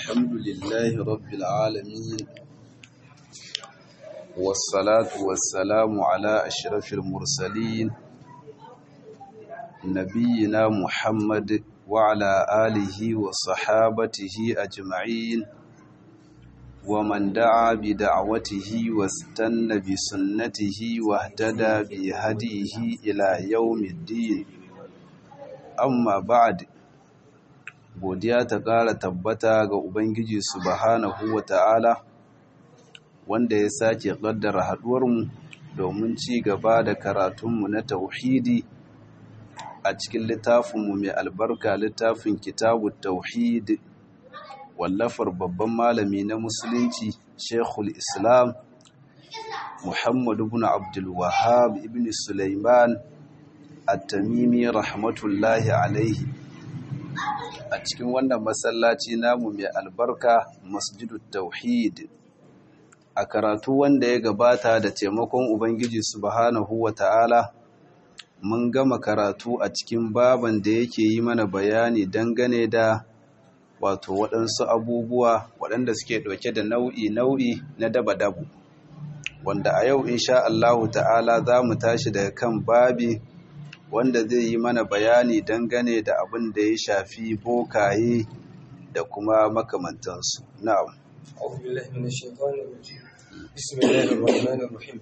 الحمد لله رب العالمين والصلاة والسلام على أشرف المرسلين نبينا محمد وعلى آله وصحابته أجمعين ومن دعا بدعوته واستنى بسنته واهتدى بهديه إلى يوم الدين amma ba'ad godiya ta ƙara tabbata ga ubangiji subhanahu wa ta'ala wanda ya sake ƙaddara haɗuwarmu domin ci gaba da karatunmu na tauhidi a cikin littafinmu mai albarka littafin kitabu tauhid wallafar babban malami na musulunci shekul islam muhammadu ibn abdul wahab ibn sulaiman at-tamimi rahmatullahi alaihi a cikin wannan masallaci namu mai albarka masjidut tauhid a karatu wanda ya gabata da taimakon ubangiji subhanahu wata'ala mun gama karatu a cikin baban da yake yi mana bayani dangane da wato waɗansu abubuwa waɗanda suke ɗauke da nau'i nau'i na daba-dabu wanda a yau insha Allahu ta'ala za mu tashi daga kan babi wanda zai yi mana bayani dangane da abin da ya shafi bokaye da kuma makamantansu na'am أعوذ بالله من الشيطان الرجيم بسم الله الرحمن الرحيم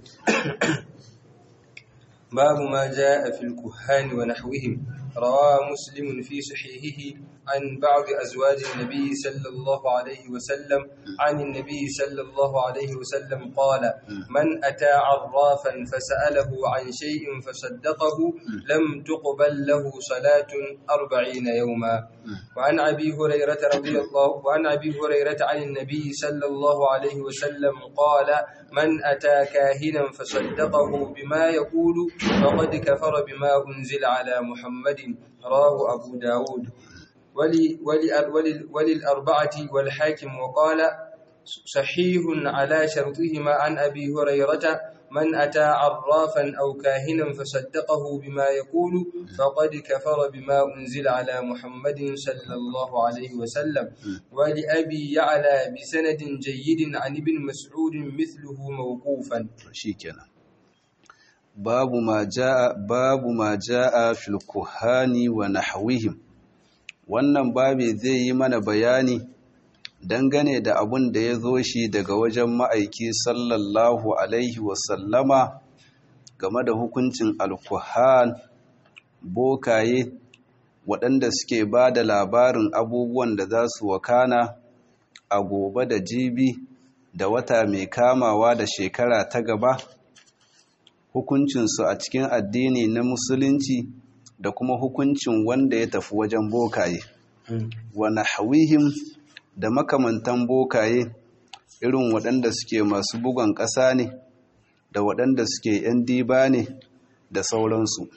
باب ما جاء في الكهان ونحوهم روى مسلم في صحيحه عن بعض أزواج النبي صلى الله عليه وسلم عن النبي صلى الله عليه وسلم قال من أتى عرافا فسأله عن شيء فصدقه لم تقبل له صلاة أربعين يوما وعن أبي هريرة رضي الله وعن أبي هريرة عن النبي صلى الله عليه وسلم قال من أتى كاهنا فصدقه بما يقول فقد كفر بما أنزل على محمد رواه أبو داود ولي ولي ولي وللأربعة والحاكم وقال صحيح على شرطهما عن أبي هريرة من أتى عرافا أو كاهنا فصدقه بما يقول فقد كفر بما أنزل على محمد صلى الله عليه وسلم ولأبي يعلى بسند جيد عن ابن مسعود مثله موقوفا shikenan babu ma jaa babu ma jaa fil kuhani wa nahwihim wannan babi zai yi mana bayani dangane da abun da ya zo shi daga wajen ma'aiki sallallahu alaihi wasallama game da hukuncin alkuhan bokaye waɗanda suke ba da labarin abubuwan da za su wakana a gobe da jibi da wata mai kamawa da shekara ta gaba hukuncinsu a cikin addini na musulunci da kuma hukuncin wanda ya tafi wajen bokaye wa nahwihim da makamantan bokaye irin waɗanda suke masu bugon ƙasa ne da waɗanda suke ‘yan diba ne da sauransu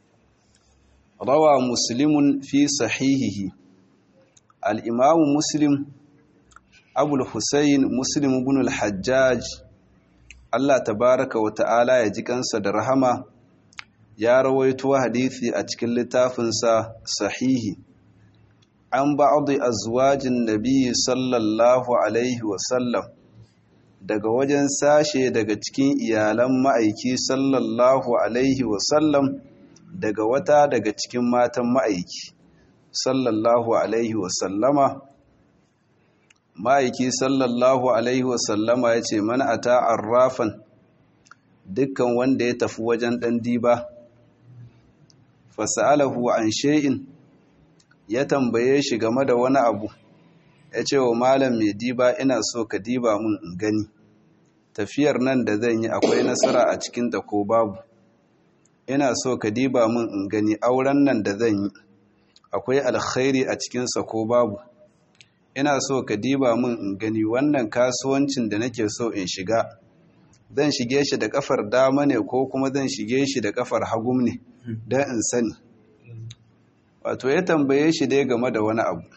rawa muslimun fi sahihihi al'imamu muslim abul husayn muslim ibn al-hajjaj Allah tabaraka wa ta'ala ya ji kansa da rahama ya rawaito hadisi a cikin littafinsa sahihi an ba'adu azwajin nabi sallallahu alaihi wasallam daga wajen sashe daga cikin iyalan ma'aiki sallallahu alaihi wasallam daga wata daga cikin matan ma'aiki sallallahu alaihi wasallama ma'aiki sallallahu alaihi wasallama ya ce mana a ta'arrafan dukkan wanda ya tafi wajen ɗan diba fasa'alahu an she'in ya tambaye shi game da wani abu ya ce wa malam mai diba ina so ka diba mun in gani tafiyar nan da zan yi akwai nasara a cikinta ko babu ina so ka diba mun in gani auren nan da zan yi akwai alkhairi a cikinsa ko babu ina so ka diba mun in gani wannan kasuwancin da nake so in shiga zan shige shi da kafar dama ne ko kuma zan shige shi da kafar hagum ne don in sani wato ya tambaye shi dai game da wani abu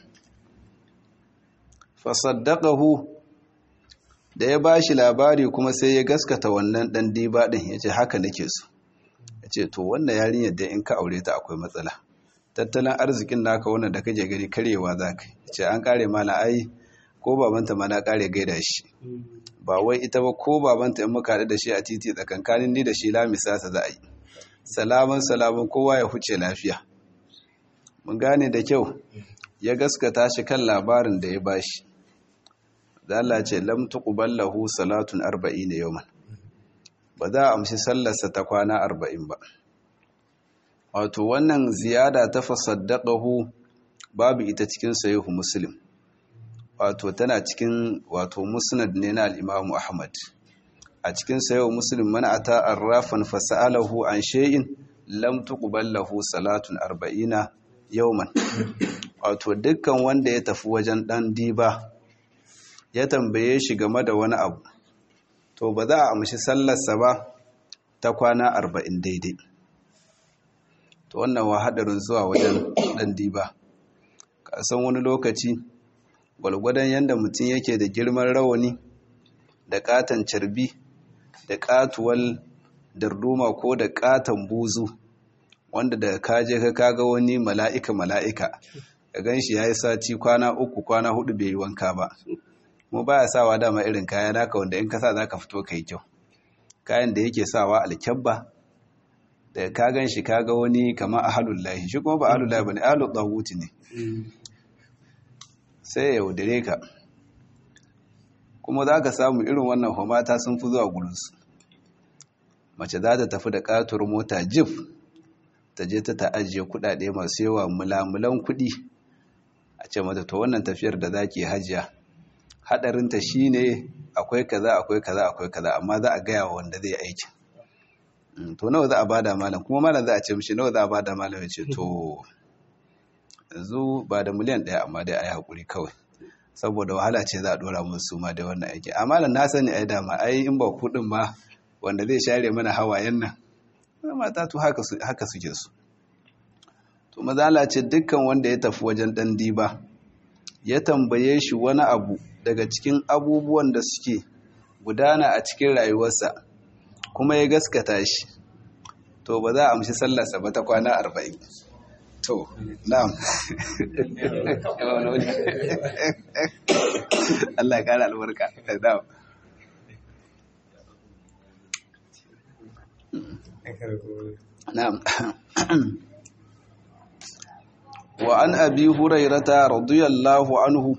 fasaddaqahu da ya bashi labari kuma sai ya gaskata wannan dan diba din yace haka nake so yace to wannan yarinyar da in ka aure ta akwai matsala tattalin arzikin naka wannan da kake gani karyewa zaka yace an kare mana ai ko babanta ma na kare gaida shi ba wai ita ba ko babanta in muka haɗu da shi a titi tsakankanin ni da shi lamisa sa za a yi salaman salaman kowa ya huce lafiya mun gane da kyau ya gaskata shi kan labarin da ya bashi da Allah ce lam tuqbal lahu salatun 40 yawman ba za a amshi sallarsa ta kwana 40 ba wato wannan ziyada ta fasaddaqahu babu ita cikin sahihu muslim wato tana cikin wato musnad ne na al-imam ahmad a cikin sahihu muslim man ata arrafan fasalahu an shay'in lam tuqbal lahu salatun 40 yawman wato dukkan wanda ya tafi wajen dan diba ya tambaye shi game da wani abu to ba za a amshi sallarsa ba ta kwana 40 daidai to wannan wa hadarin zuwa wajen dan diba ka san wani lokaci gwalgwadon yadda mutum yake da girman rawani da katon carbi da katuwal darduma ko da katon buzu wanda da kaje ka kaga wani mala'ika mala'ika ka gan shi ya yi sati kwana uku kwana hudu bai yi wanka ba mu baya sawa dama irin kaya naka wanda in kasa za ka fito ka yi kyau kayan da yake sawa alkyabba da ka gan shi kaga wani kama ahalullahi shi kuma ba ahalullahi ba ne ahalul ne sai ya yaudare ka kuma za ka samu irin wannan homata sun fi zuwa gurinsu mace za ta tafi da katuwar mota jif ta je ta ta'ajiye kudade masu yawa mulamulan kudi a ce mata to wannan tafiyar da za ki hajiya hadarinta shi ne akwai kaza akwai kaza akwai kaza amma za a gaya wa wanda zai aiki to nawa za a bada malam kuma malam za a ce mishi nawa za a bada malam ya ce to yanzu ba da miliyan ɗaya amma dai a yi haƙuri kawai saboda wahala ce za a ɗora musu ma da wannan aiki amma da na sani ai dama ai in ba kuɗin ma wanda zai share mana hawayen nan mata to haka suke su to mazala ce dukkan wanda ya tafi wajen ɗan diba ya tambaye shi wani abu daga cikin abubuwan da suke gudana a cikin rayuwarsa kuma ya gaskata shi to ba za a amshi sallarsa ba ta kwana arba'in to na'am Allah ya kara albarka na'am na'am wa an abi hurairata radiyallahu anhu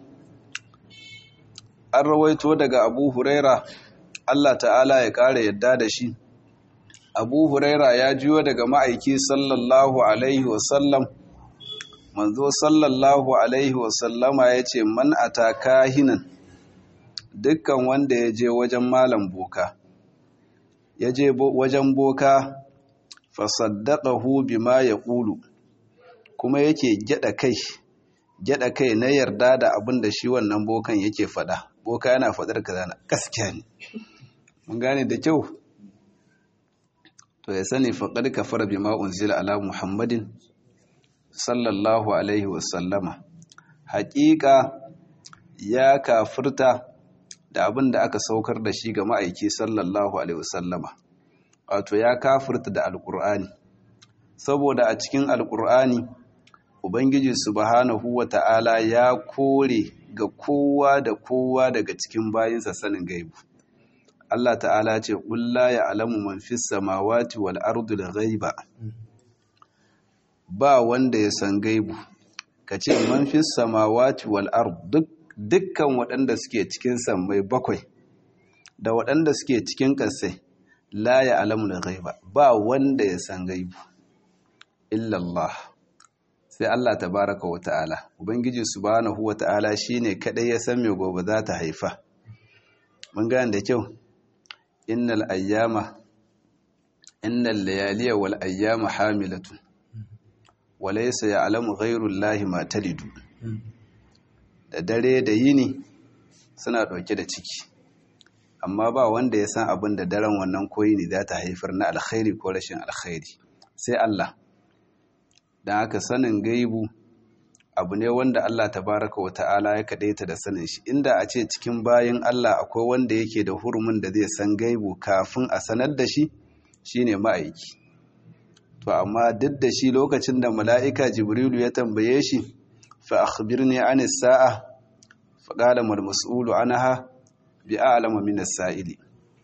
an rawaito daga abu huraira Allah ta'ala ya kare yadda da shi abu huraira ya jiyo daga ma'aiki sallallahu alaihi wasallam manzo sallallahu alaihi wasallama ya ce man ata kahinan dukkan wanda ya je wajen malam boka ya je wajen boka fasaddaqahu bima yaqulu kuma yake gyada kai gyada kai na yarda da abin da shi wannan bokan yake fada boka yana fadar kaza na gaskiya ne mun gane da kyau to ya sani faqad kafara bima unzila ala muhammadin sallallahu alaihi wasallama haƙiƙa ya kafirta da abin da aka saukar da shi ga ma'aiki sallallahu alaihi wasallama wato ya kafirta da alƙur'ani saboda a cikin alƙur'ani ubangiji subhanahu wa ta'ala ya kore ga kowa da kowa daga cikin bayinsa sanin gaibu Allah ta'ala ce ƙulla ya alamu man fis samawati wal ardu da ghaiba ba wanda ya san gaibu ka ce man fis samawati wal ardu dukkan waɗanda suke cikin sammai bakwai da waɗanda suke cikin ƙasai la ya alamu da ghaiba ba wanda ya san gaibu illallah sai Allah tabaraka wa ta'ala ubangiji subhanahu wa ta'ala shine kadai ya san me gobe za ta haifa mun gane da kyau innal ayyama innal layaliya wal ayyama hamilatun walaysa ya'lamu ghayru llahi ma talidu da dare da yini suna dauke da ciki amma ba wanda ya san abin da daren wannan koyi ne za ta haifar na alkhairi ko rashin alkhairi sai Allah don haka sanin gaibu abu ne wanda Allah tabaraka wa ta'ala ya kadaita da sanin shi inda a ce cikin bayan Allah akwai wanda yake da hurumin da zai san gaibu kafin a sanar da shi shine ma'aiki to amma duk da shi lokacin da mala'ika jibrilu ya tambaye shi fa akhbirni anis sa'a faqala mal mas'ulu anha bi a'lamu min as-sa'ili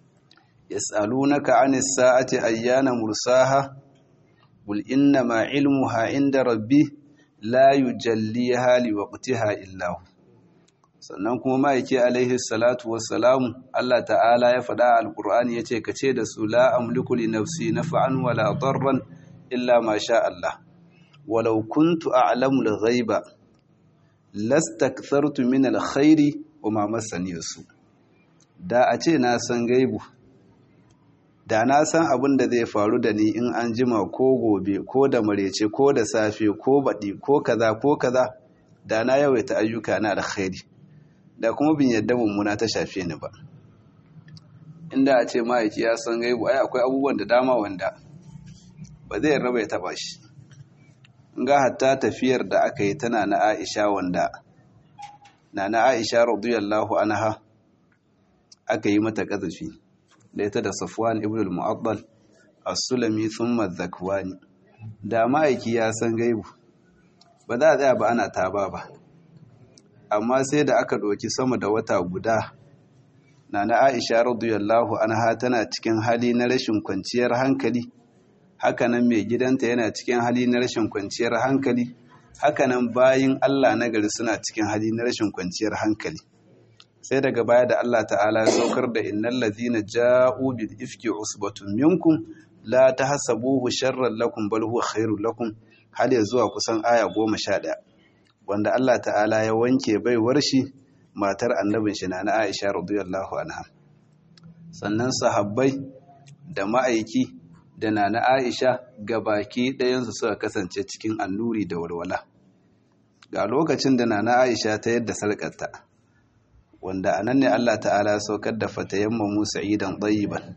yas'alunaka 'anis sa'ati ayyana mursaha qul inna ma 'ilmuha 'inda rabbi la yujalliha liwaqtiha illa hu sannan kuma ma'aiki alaihi salatu wassalamu Allah ta'ala ya faɗa alƙur'ani ya ce ka ce da su la amliku li nafsi naf'an wala darran illa ma sha Allah walau kuntu a'lamu al-ghaiba lastakthartu min al-khairi wa ma massani su da a ce na san gaibu da na san abin da zai faru da ni in an jima ko gobe ko da marece ko da safe ko baɗi ko kaza ko kaza da na yawaita ayyuka na alkhairi da kuma bin yadda mummuna ta shafe ni ba inda a ce ma'aiki ya san gaibu ai akwai abubuwan da dama wanda ba zai raba ya taba shi ga hatta tafiyar da aka yi tana na Aisha wanda na na Aisha radiyallahu anha aka yi mata kazafi da ita da Safwan ibn al-Mu'addal as-Sulami thumma az-Zakwani da ma'aiki ya san gaibu ba za a tsaya ba ana taba ba amma sai da aka ɗauki sama da wata guda na na aisha radiyallahu anha tana cikin hali na rashin kwanciyar hankali hakanan mai gidanta yana cikin hali na rashin kwanciyar hankali hakanan bayin Allah na gari suna cikin hali na rashin kwanciyar hankali sai daga baya da Allah ta'ala ya saukar da innal ladhina ja'u bil ifki usbatun minkum la tahsabuhu sharran lakum bal huwa khairul lakum har ya zuwa kusan aya goma sha ɗaya wanda Allah ta'ala ya wanke baiwar shi matar annabin shi na Aisha radiyallahu anha sannan sahabbai da ma'aiki da na Aisha gabaki ɗayansu suka kasance cikin annuri da walwala ga lokacin da na Aisha ta yadda sarƙarta wanda anan ne Allah ta'ala ya saukar da fatayamma Musa idan tayyiban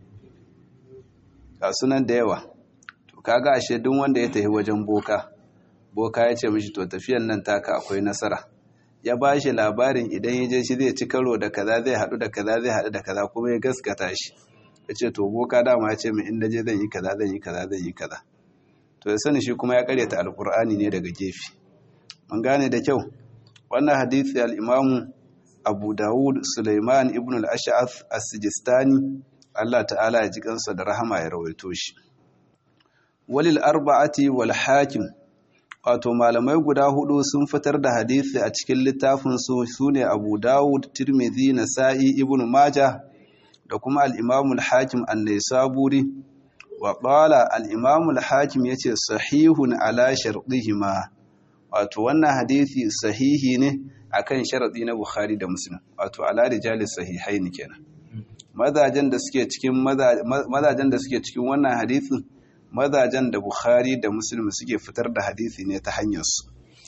ga sunan da yawa to kaga ashe duk wanda ya tafi wajen boka boka ya ce mishi to tafiyan nan taka akwai nasara ya ba shi labarin idan ya je shi zai ci karo da kaza zai haɗu da kaza zai haɗu da kaza kuma ya gaskata shi ya ce to boka dama ya ce min inda je zan yi kaza zan yi kaza zan yi kaza to ya sani shi kuma ya karyata alkur'ani ne daga gefe mun gane da kyau wannan hadisi al-imamu abu dawud suleiman ibn al-ash'ath as-sijistani Allah ta'ala ya ji kansa da rahama ya rawaito shi walil arba'ati wal hakim wato malamai guda hudu sun fitar da hadisi a cikin littafin su sune Abu Dawud, Tirmidhi, Nasa'i, Ibn Majah da kuma al-Imam al-Hakim an-Naisaburi wa qala al-Imam al-Hakim yace sahihun ala shartihima wato wannan hadisi sahihi ne akan sharadi na Bukhari da Muslim wato ala rijalis sahihaini kenan mazajen da suke cikin mazajen da suke cikin wannan hadisin mazajen da Bukhari da Muslim suke fitar da hadisi ne ta hanyarsu.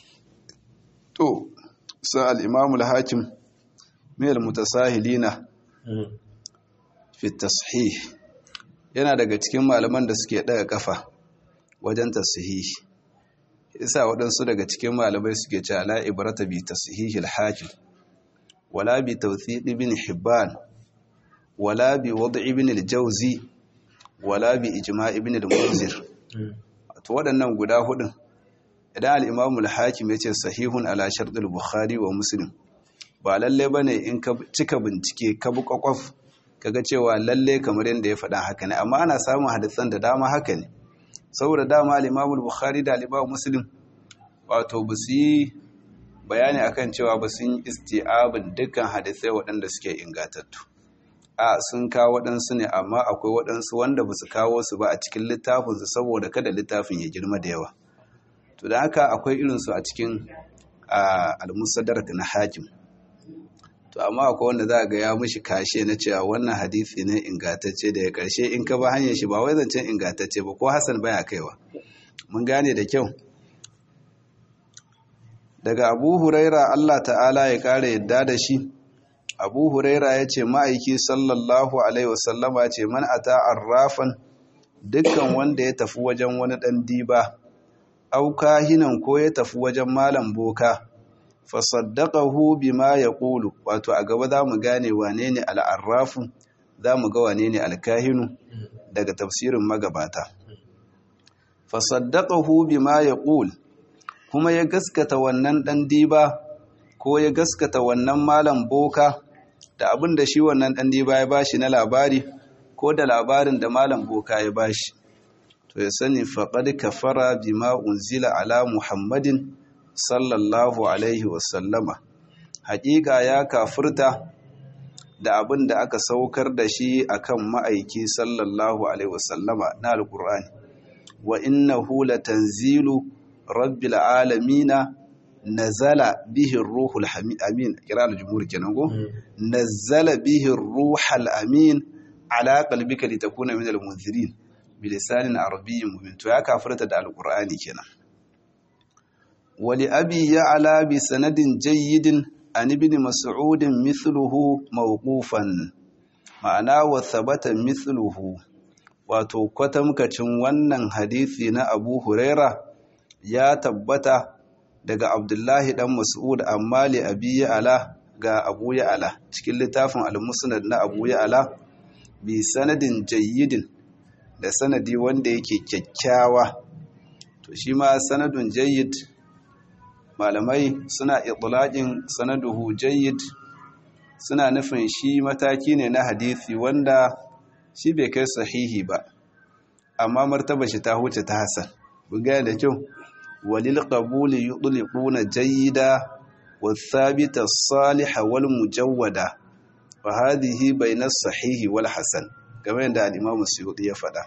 To, sa al'imamul hakim mil mutasahilina fi tashih yana daga cikin malaman da suke daga kafa wajen tasihihi. Isa waɗansu daga cikin malamai suke ce ala ibrata bi tasihihil hakim, wala bi tawthiq ibn Hibban, wala bi wad ibn al-Jawzi, wala bi ijma ibn al-munzir to waɗannan guda hudun idan al-imamu al-hakim yace sahihun ala shart al-bukhari wa muslim ba lalle bane in ka cika bincike ka bi kwakwaf kaga cewa lalle kamar yanda ya faɗa haka ne amma ana samun hadisan da dama haka ne saboda dama al-imamu al-bukhari da al-imamu muslim wato ba su yi bayani akan cewa ba sun isti'abin dukkan hadisai waɗanda suke ingatattu a sun kawo waɗansu ne amma akwai waɗansu wanda ba su kawo su ba a cikin littafinsu saboda kada littafin ya girma da yawa to da haka akwai irinsu a cikin almusadar na hakim to amma akwai wanda za a ga ya mishi kashe na cewa wannan hadisi ne ingantacce da ya karshe in ka ba hanyar shi ba wai zancen ingantacce ba ko hasan baya kaiwa mun gane da kyau daga abu huraira allah ta'ala ya kara yadda da shi abu huraira ya ce ma'aiki sallallahu alaihi wasallama ce man ata arrafan dukkan wanda ya tafi wajen wani ɗan diba auka hinan ko ya tafi wajen malam boka fasaddaqahu bima yaqulu wato a gaba za mu gane wane ne al'arrafu za mu ga wane ne alkahinu daga tafsirin magabata fasaddaqahu bima yaqul kuma ya gaskata wannan ɗan diba ko ya gaskata wannan malam boka da abin da shi wannan ɗan diba ya bashi na labari ko da labarin da malam boka ya bashi to ya sani faƙad kafara bima unzila ala muhammadin sallallahu alaihi wasallama haƙiƙa ya kafurta da abin da aka saukar da shi akan ma'aiki sallallahu alaihi wasallama na alƙur'ani wa innahu latanzilu rabbil alamina nazala bihi ruhul amin kira al-jumhur kenan go nazala bihi ruhul amin ala qalbika litakuna min al-munzirin bilisanin arabiyyin mubin to ya kafirta da alqur'ani kenan wali abi ya'la bi sanadin jayyidin an ibn mas'ud mithluhu mawqufan ma'ana wa thabata mithluhu wato kwatamkacin wannan hadisi na Abu Huraira ya tabbata daga Abdullahi dan Mas'ud amma li abi ya'la ga Abu ya'la cikin littafin al-Musnad na Abu ya'la bi sanadin jayyidin da sanadi wanda yake kyakkyawa to shi ma sanadun jayyid malamai suna itlaqin sanaduhu jayyid suna nufin shi mataki ne na hadisi wanda shi bai kai sahihi ba amma martaba shi ta huce ta hasan buga da kyau walil qabuli yudliquna jayyida والثابت الصالح والمجودة وهذه بين الصحيح والحسن kamar yadda al'imamu suyuɗi ya faɗa.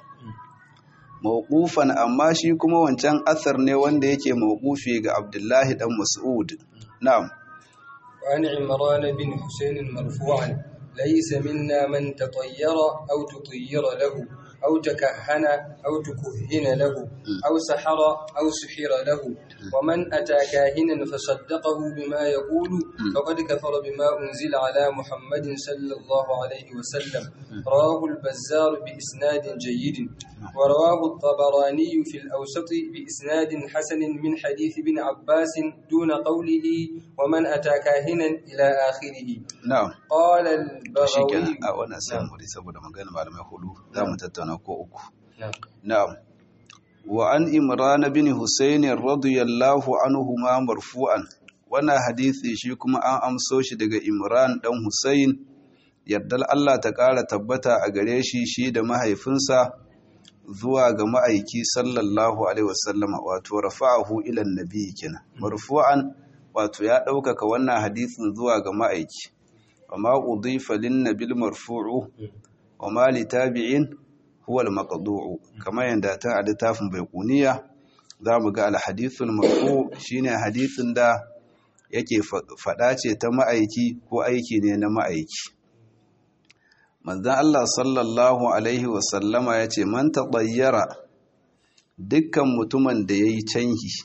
Mawƙufan amma shi kuma wancan asar ne wanda yake mawƙufi ga Abdullahi ɗan Mas'ud. Na'am. وعن عمران بن حسين مرفوعا ليس منا من تطير أو تطير له أو تكهن أو تكهن له أو سحر أو سحر له ومن أتى كاهنا فصدقه بما يقول فقد كفر بما أنزل على محمد صلى الله عليه وسلم رواه البزار بإسناد جيد ورواه الطبراني في الأوسط بإسناد حسن من حديث ابن عباس دون قوله ومن أتى كاهنا إلى آخره Na'am. قال Shi kenan البغوي a wannan sai mu saboda magana malamai hudu za mu tattauna ko uku. نعم. Na'am. Wa an Imran bin Husayn radiyallahu anhu ma marfu'an. Wannan hadisi shi kuma an amso shi daga Imran dan Husayn yardal Allah ta ƙara tabbata a gare shi shi da mahaifinsa zuwa ga ma'aiki sallallahu alaihi wasallama wato rafa'ahu ila nabi kenan marfu'an wato ya ɗaukaka wannan hadisin zuwa ga ma'aiki وما أضيف للنبي المرفوع وما لتابع هو المقضوع كما ينداتن على تافن بيقونية zamu ga alhadithul marfu shine hadithin da yake fada ce ta ma'aiki ko aiki ne na ma'aiki manzon Allah sallallahu alaihi wasallama yace man tatayyara dukkan mutumin da yayi canhi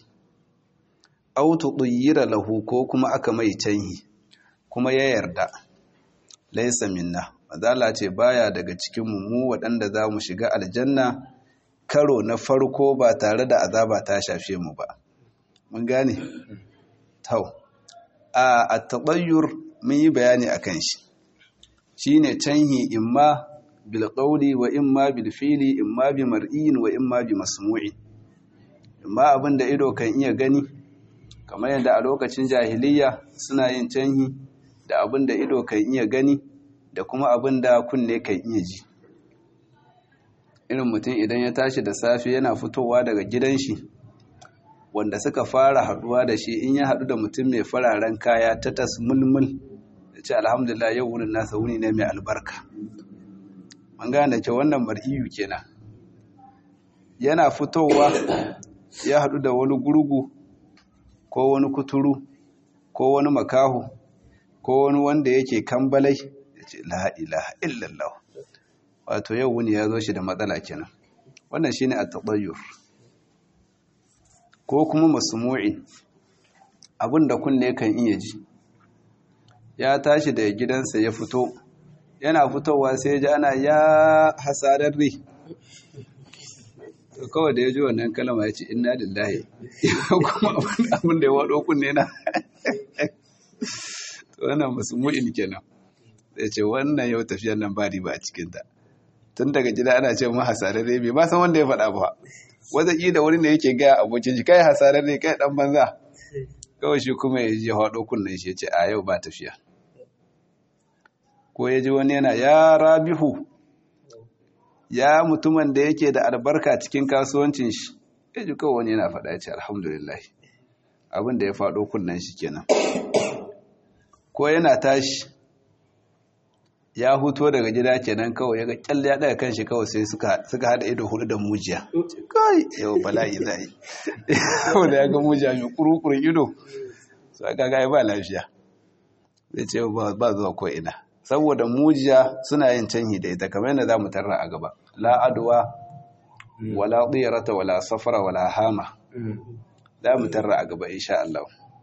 aw tudayyira lahu ko kuma aka mai canhi kuma ya yarda laisa minna mazala ce baya daga cikin mu waɗanda za mu shiga aljanna karo na farko ba tare da azaba ta shafe mu ba mun gane tau a at-tatayyur mun yi bayani akan shi shine canhi imma bil qawli wa imma bil fili imma bi mar'in wa imma bi masmu'in imma abinda ido kan iya gani kamar yadda a lokacin jahiliya suna yin canhi da abin da ido kan iya gani da kuma abin da kunne kan iya ji irin mutum idan ya tashi da safe yana fitowa daga gidan shi wanda suka fara haduwa da shi in ya hadu da mutum mai fararen kaya ta tas mulmul da ce alhamdulillah yau wurin nasa wuni ne mai albarka an gane da ke wannan mar'iyu kenan yana fitowa ya hadu da wani gurgu ko wani kuturu ko wani makahu ko wani wanda yake kambalai ya ce la ilaha illallah wato yau wuni ya zo shi da matsala kenan wannan shine at-tatayyur ko kuma masmu'i abinda kunne kan iya ji ya tashi daga gidansa ya fito yana fitowa sai ya ji ana ya hasararre to kawai da ya ji wannan kalama ya ce inna lillahi kuma abin da ya wado kunne na wannan masmu'in kenan zai ce wannan yau tafiyar nan ba riba a cikinta tun daga gida ana ce mu hasararre bai ba san wanda ya faɗa ba wata ƙi da wani ne yake gaya abokin shi kai hasararre kai ɗan banza kawai shi kuma ya ji haɗo kunnen shi ya ce a yau ba tafiya ko ya ji wani yana ya rabihu ya mutumin da yake da albarka cikin kasuwancin shi ya ji kawai wani yana faɗa ya ce alhamdulillah abin da ya faɗo kunnen shi kenan ko yana tashi ya huto daga gida kenan kawai ya ga kyalle ya daga kanshi kawai sai suka hada ido hudu da mujiya kai yau bala'i zai yau da ya ga mujiya mai kurukurin ido su aka ga ba lafiya zai ce ba zuwa ko ina saboda mujiya suna yin canhi da ita kamar yadda za mu tarra a gaba la adwa wala tsirata wala safara wala hama za mu tarra a gaba insha Allah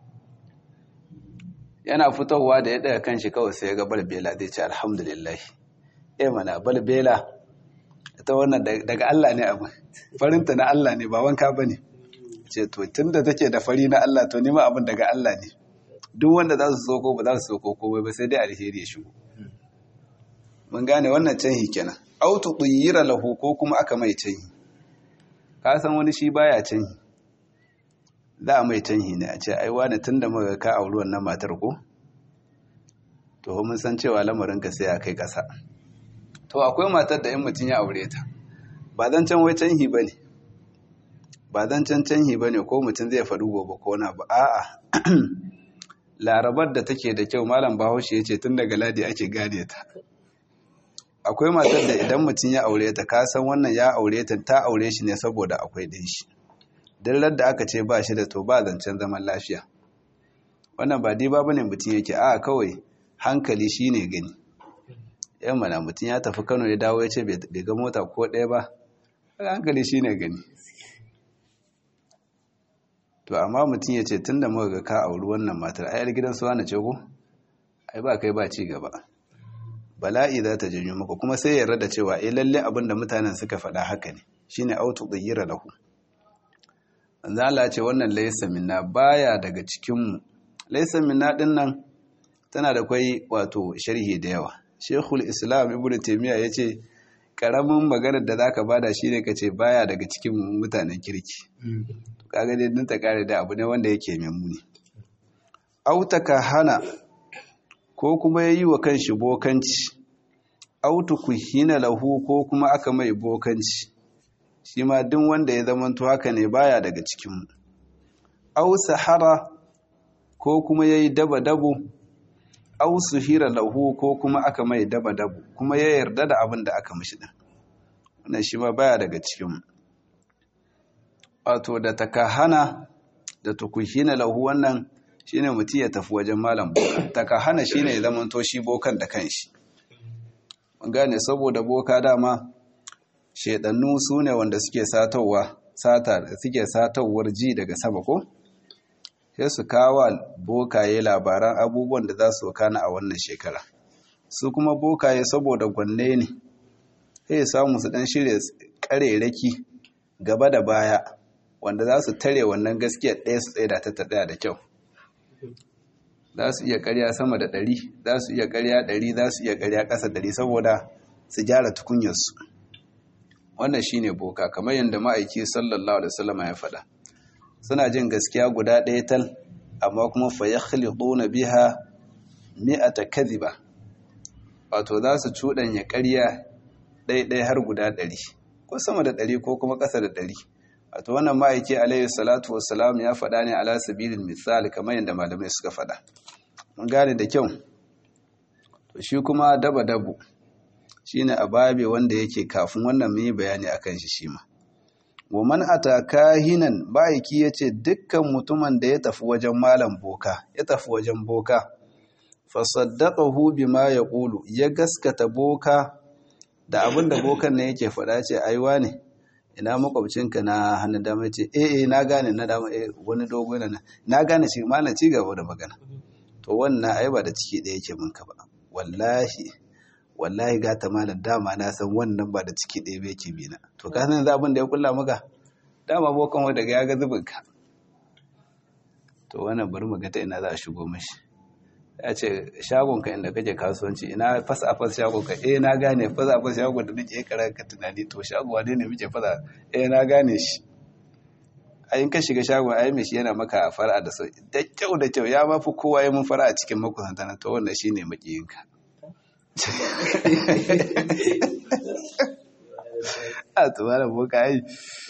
yana fitowa da ya daga kanshi kawai sai ya ga balbela zai ce alhamdulillah eh mana balbela ita wannan daga Allah ne abu farinta na Allah ne ba wanka bane ce to tunda take da fari na Allah to nima abin daga Allah ne duk wanda za su soko ba za su soko komai ba sai dai alheri ya shigo mun gane wannan canhi kenan autu tuyira lahu ko kuma aka mai canhi ka san wani shi baya canhi za a mai canhi ne a ce ai wani tunda muka ka auri wannan matar ko to mun san cewa lamarin ka sai a kai kasa to akwai matar da in mutum ya aure ta ba zan can wai canhi bane ba zan can canhi bane ko mutum zai faɗi gobe ko na ba a'a larabar da take da kyau malam bahaushe ya ce tun daga ladi ake gane ta akwai matar da idan mutum ya aure ta kasan wannan ya aure ta ta aure shi ne saboda akwai ɗin shi dillar da aka ce ba shi da to ba zancen zaman lafiya wannan ba diba bane mutum yake a kawai hankali shi ne gani yan mana mutum ya tafi kano ya dawo ya ce bai ga mota ko ɗaya ba hankali shi ne gani to amma mutum ya ce tun da muka ga ka auri wannan matar ayar gidan su wani ce ko ai ba kai ba ci gaba bala'i za ta janyo maka kuma sai yarda da cewa eh lalle abin da mutanen suka faɗa haka ne shine autu dhayyira lahu manzo Allah ce wannan laysa minna baya daga cikin mu laysa minna din nan tana da kai wato sharhi da yawa Sheikhul Islam Ibn Taymiyyah yace karamin maganar da zaka bada shine kace baya daga cikin mutanen kirki kaga dai din ta kare da abu ne wanda yake mai muni autaka hana ko kuma yayi wa kanshi bokanci autu kuhina lahu ko kuma aka mai bokanci shi ma duk wanda ya zamanto haka ne baya daga cikin mu au sahara ko kuma yayi daba dabo au suhira lahu ko kuma aka mai daba dabo kuma ya yarda da abin da aka mishi din wannan shi ma baya daga cikin mu wato da takahana da tukuhina lahu wannan shine mutum ya tafi wajen malam boka takahana shine ya zama to shi bokan da kanshi mun gane saboda boka dama shedannu su ne wanda suke satowa sata suke satowar ji daga sama ko sai su kawo bokaye labaran abubuwan da za su kana a wannan shekara su kuma bokaye saboda gwanne ne sai samu su dan shirya kareraki gaba da baya wanda za su tare wannan gaskiyar ɗaya su tsaye da ta ɗaya da kyau za su iya karya sama da ɗari za su iya karya ɗari za su iya karya ƙasa ɗari saboda su gyara tukunyarsu wannan shi ne boka kamar yadda ma'aiki sallallahu alaihi wasallama ya faɗa suna jin gaskiya guda ɗaya tal amma kuma fa ya na biha mi'ata kadhiba wato za su cuɗanya ƙarya ɗaiɗai har guda ɗari ko sama da ɗari ko kuma ƙasa da ɗari wato wannan ma'aiki alaihi salatu wassalam ya faɗa ne ala sabilin misali kamar yadda malamai suka faɗa mun gane da kyau to shi kuma daba dabu shine ababe wanda yake kafin wannan mun yi bayani akan shi shi ma wa man ataka hinan ma'aiki yace dukkan mutumin da ya tafi wajen malam boka ya tafi wajen boka fa saddaqahu bima yaqulu ya gaskata boka da abinda bokan ne yake faɗa ce aiwa ne ina makwabcinka na hannun dama ce eh eh na gane na dama eh wani dogo na na gane shi malam ci gaba da magana to wannan ai ba da ciki ɗaya yake minka ba wallahi wallahi ga ta malam dama na san wannan ba da ciki ɗaya yake bina to ka san yanzu abin da ya kulla maka dama bokan wa daga ya ga zubin ka to wannan bari mu ga ta ina za a shigo mashi ya ce shagonka inda kake kasuwanci ina fasa a fasa shagonka eh na gane fasa a fasa shagon da nake karar ka tunani to shago wane ne muke fasa eh na gane shi ayin ka shiga shagon ayi mai shi yana maka fara da sau da kyau da kyau ya mafi kowa ya mun fara a cikin makusanta na to wannan shine makiyinka a to malam boka ai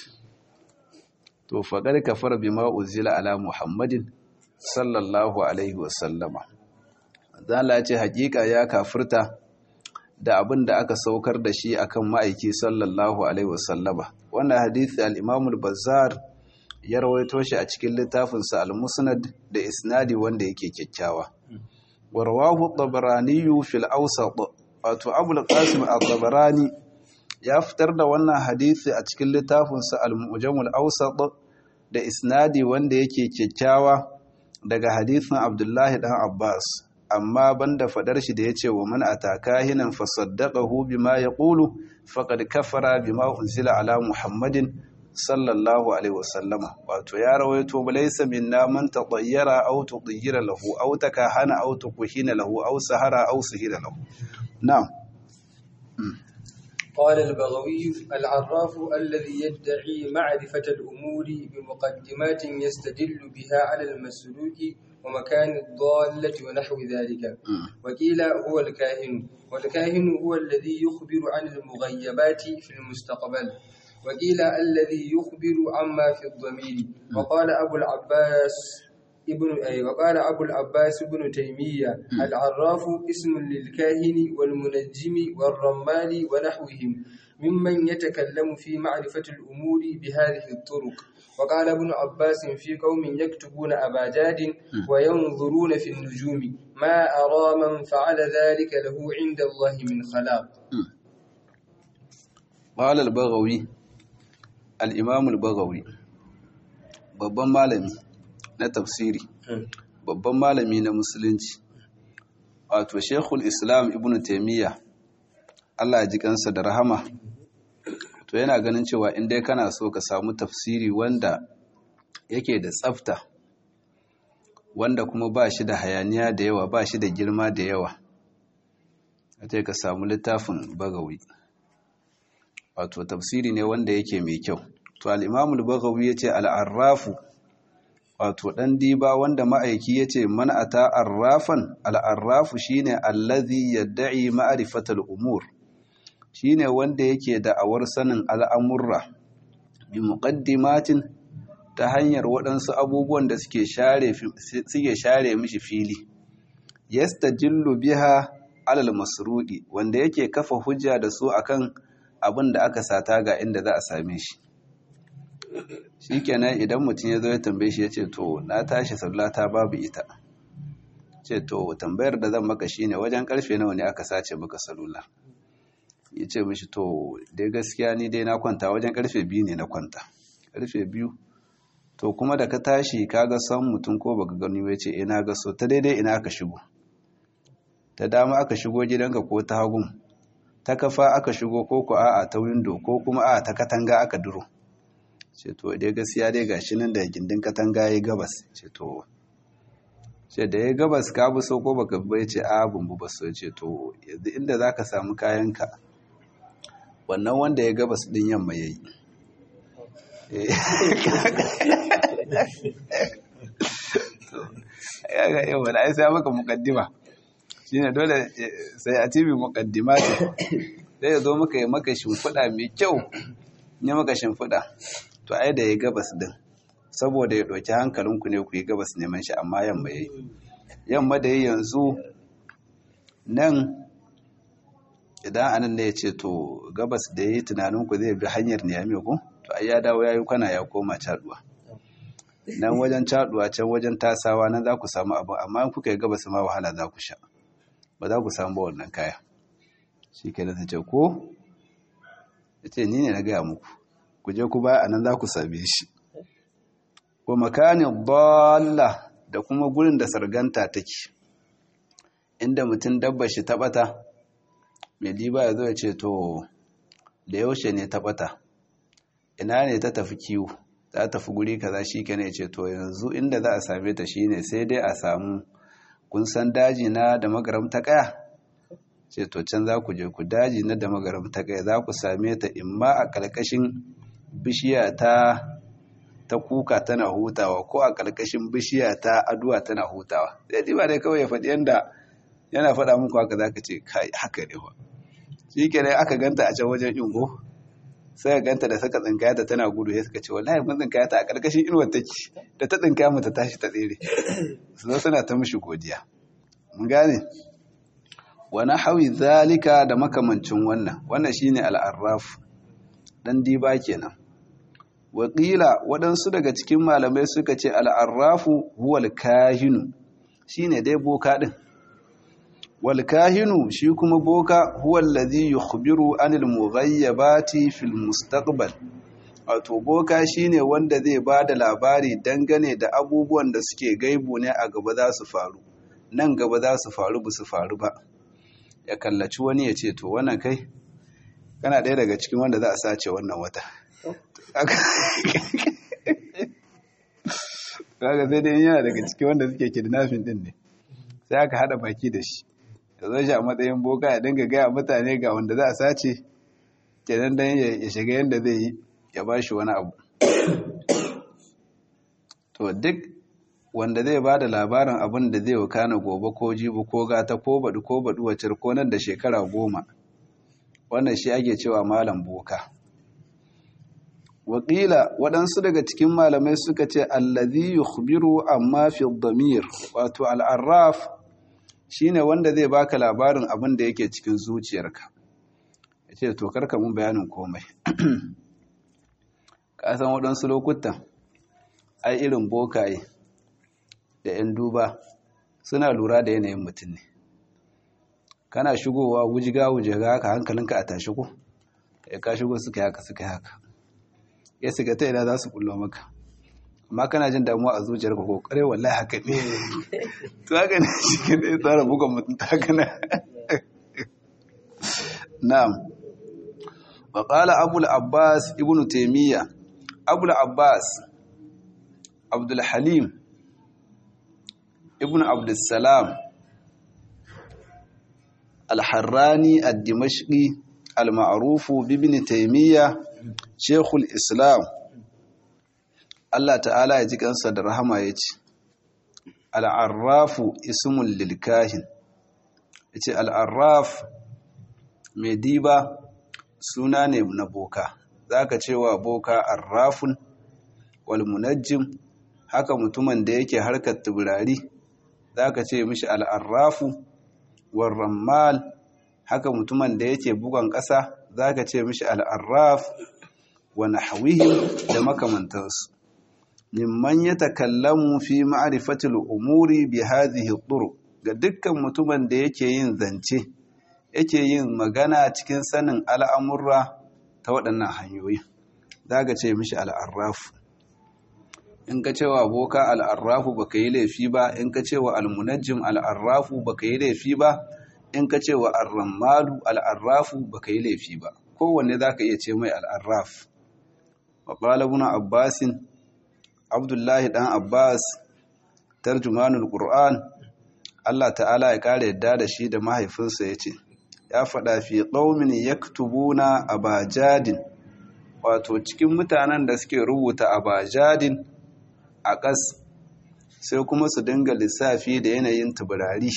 to faqad kafara bima uzila ala muhammadin sallallahu alaihi wasallama zala ce hakika ya kafirta da abin da aka saukar da shi akan ma'aiki sallallahu alaihi wasallama wannan hadisi al-Imam al-Bazzar ya rawaito shi a cikin littafinsa al-Musnad da isnadi wanda yake kyakkyawa warwahu at-Tabarani fil Awsat wato Abu al-Qasim at-Tabarani ya fitar da wannan hadisi a cikin littafinsa al-Mu'jam al-Awsat da isnadi wanda yake kyakkyawa daga hadisin Abdullahi dan Abbas amma banda fadar shi da yace wa man ataka hinan fasaddaqahu bima yaqulu faqad kafara bima unzila ala Muhammadin sallallahu alaihi wasallama wato ya rawaito laysa minna man tatayyara aw tudayyira lahu aw takahana aw tukuhina lahu aw sahara aw sihira lahu na'am قال البغوي العراف الذي يدعي معرفة الأمور بمقدمات يستدل بها على المسلوك ومكان الضالة ونحو ذلك وقيل هو الكاهن والكاهن هو الذي يخبر عن المغيبات في المستقبل وقيل الذي يخبر عما في الضمير وقال أبو العباس ابن أي وقال أبو العباس ابن تيمية العراف اسم للكاهن والمنجم والرمال ونحوهم ممن يتكلم في معرفة الأمور بهذه الطرق وقال ابن عباس في قوم يكتبون أباجاد وينظرون في النجوم ما أرى من فعل ذلك له عند الله من خلاق قال البغوي الإمام البغوي babban malami na tafsiri babban malami na musulunci wato shekul islam ibn taimiyya allah ji kansa da rahama to yana ganin cewa in dai kana so ka samu tafsiri wanda yake da tsafta wanda kuma ba shi da hayaniya da yawa ba shi da girma da yawa a ka samu littafin bagawi wato tafsiri ne wanda yake mai kyau to al'imamul bagawi ya ce al'arrafu wato ɗan diba wanda ma'aiki ya ce man'ata arrafan al'arrafu shi ne allazi yadda'i ma'arifatar umur shi ne wanda yake da'awar sanin al'amurra bi muƙaddimatin ta hanyar waɗansu abubuwan da suke share mishi fili yasta jillu biha alal masruɗi wanda yake kafa hujja da su akan abin da aka sata ga inda za a same shi shi kenan idan mutum ya zo ya tambaye shi ya ce to na tashi sallata babu ita ce to tambayar da zan maka shine wajen karfe nawa ne aka sace maka salula ya ce mishi to dai gaskiya ni dai na kwanta wajen karfe biyu ne na kwanta karfe biyu to kuma da ka tashi ka ga san mutum ko baka gani ya ce ina ga so ta daidai ina aka shigo ta dama aka shigo gidanka ko ta hagun ta kafa aka shigo ko ko a'a ta windo ko kuma a'a ta katanga aka duro ce to dai gaskiya dai gashi nan da gindin katanga yayi gabas ce to ce da yayi gabas ka bi so ko baka bai ce a bumbu ba so ce to yanzu inda zaka samu kayanka wannan wanda ya gabas din yamma yayi ya ga yau da ai sai maka mukaddima shine dole sai a tibi mukaddima sai ya zo maka yi maka shimfiɗa mai kyau ne maka shimfiɗa to ai da ya gabas din saboda ya ɗauki hankalinku ne ku yi gabas neman shi amma yamma ya yi yamma da ya yanzu nan idan anan ne ya ce to gabas da ya yi tunaninku zai bi hanyar niyami ku to ai ya dawo ya yi kwana ya koma caduwa nan wajen caduwa can wajen tasawa nan za ku samu abu amma in kuka yi gabas ma wahala za ku sha ba za ku samu ba wannan kaya shi ke da ta ce ko ya ce ni ne na gaya muku ku je ku baya a nan za ku same shi wa makanin balla da kuma gurin da sarganta take inda mutum dabba shi taɓata mai liba ya zo ya ce to da yaushe ne taɓata ina ne ta tafi kiwo ta tafi guri kaza shi ke ne ce to yanzu inda za a same ta shine sai dai a samu kun san daji na da magaram ta kaya ce to can za ku je ku daji na da magaram ta kaya za ku same ta imma a ƙarƙashin bishiya ta ta kuka tana hutawa ko a ƙarƙashin bishiya ta aduwa tana hutawa sai ba dai kawai ya faɗi yanda yana faɗa muku haka za ka ce kai haka ne ba shi kenan aka ganta a can wajen ingo sai ka ganta da saka tsinkaya ta tana gudu ya suka ce wallahi mun tsinkaya ta a ƙarƙashin inuwar take da ta tsinkaya mu ta tashi ta tsere su zo suna ta mishi godiya mun gane wani hawi zalika da makamancin wannan wannan shine al'arraf dan diba kenan wakila waɗansu daga cikin malamai suka ce al'arrafu huwal kahinu shine dai boka ɗin wal kahinu shi kuma boka huwal ladhi yukhbiru anil mughayyabati fil mustaqbal wato boka shine wanda zai ba da labari dangane da abubuwan da suke gaibu ne a gaba za su faru nan gaba za su faru ba su faru ba ya kallaci wani ya ce to wannan kai kana ɗaya daga cikin wanda za a sace wannan wata kaga sai dai yana daga cikin wanda suke kidnapping din ne sai aka hada baki da shi ya zo shi a matsayin boka ya dinga gaya mutane ga wanda za a sace kenan dan ya shiga yanda zai yi ya ba shi wani abu to duk wanda zai ba da labarin abin da zai wakana gobe ko jibi ko gata ko baɗi ko baɗi wacce ko nan da shekara goma wannan shi ake cewa malam boka wakila waɗansu daga cikin malamai suka ce allazi yukhbiru amma fi damir wato al'arraf shine wanda zai baka labarin abin da yake cikin zuciyarka yace to karka mun bayanin komai ka san waɗansu lokutan ai irin bokaye da 'yan duba suna lura da yanayin mutum ne kana shigowa wujiga wujiga haka hankalinka a tashi ko ya ka shigo suka haka suka haka ya siga ta ina za su kullo maka amma kana jin damuwa a zuciyar ka kokare wallahi haka ne to haka ne shi ke da tsara bugan mutum ta haka na na'am wa qala abul abbas ibnu taymiya abul abbas abdul halim ibnu abdul salam al-harrani ad-dimashqi al-ma'ruf bi taymiya shekul islam Allah ta'ala ya ji kansa da rahama ya ce al'arrafu ismun lilkahin ya ce al'arraf mai diba suna ne na boka za ka cewa boka arrafun walmunajjim haka mutumin da yake harkar tubirari za ka ce mishi al'arrafu warrammal haka mutumin da yake bugon ƙasa za ka ce mishi al'arraf wa nahwihim da makamantansu mimman ya takallamu fi ma'rifatil umuri bi hadhihi turuq ga dukkan mutumin da yake yin zance yake yin magana cikin sanin al'amurra ta waɗannan hanyoyi zaka ce mishi al'arraf in ka cewa boka al'arrafu baka yi laifi ba in ka cewa almunajjim al'arrafu baka yi laifi ba in ka cewa arrammalu al'arrafu baka yi laifi ba kowanne zaka iya ce mai al'arraf وقال ابن عباس عبد الله دان عباس ترجمان القرآن Allah ta'ala ya kare yadda da shi da mahaifinsa ya ce ya faɗa fi ƙaumin yaktubuna abajadin wato cikin mutanen da suke rubuta abajadin a ƙas sai kuma su dinga lissafi da yanayin tuburari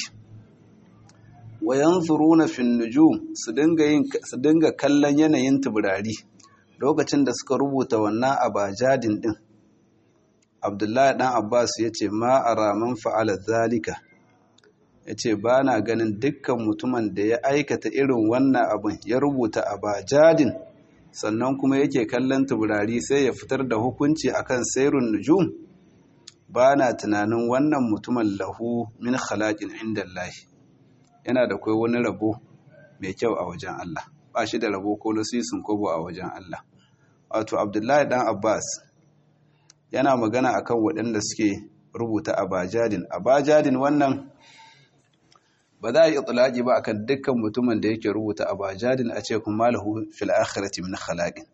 wa yanzuruna fin nujum su dinga kallon yanayin tuburari lokacin da suka rubuta wannan abajadin din abdullahi dan abbas ya ce ma'ara man fa'ala zalika ya ce ba na ganin dukkan mutumin da ya aikata irin wannan abin ya rubuta abajadin sannan kuma yake kallon tuburari sai ya fitar da hukunci akan sairun nujum ba na tunanin wannan mutumin lahu min khalaƙin inda lahi yana da kai wani rabo mai kyau a wajen Allah ba shi da rabo ko nasisin kobo a wajen Allah wato abdullahi dan abbas yana magana akan waɗanda suke rubuta abajadin abajadin wannan ba za a yi itulaki ba akan dukkan mutumin da yake rubuta abajadin a ce kuma lahu fil akhirati min khalaqin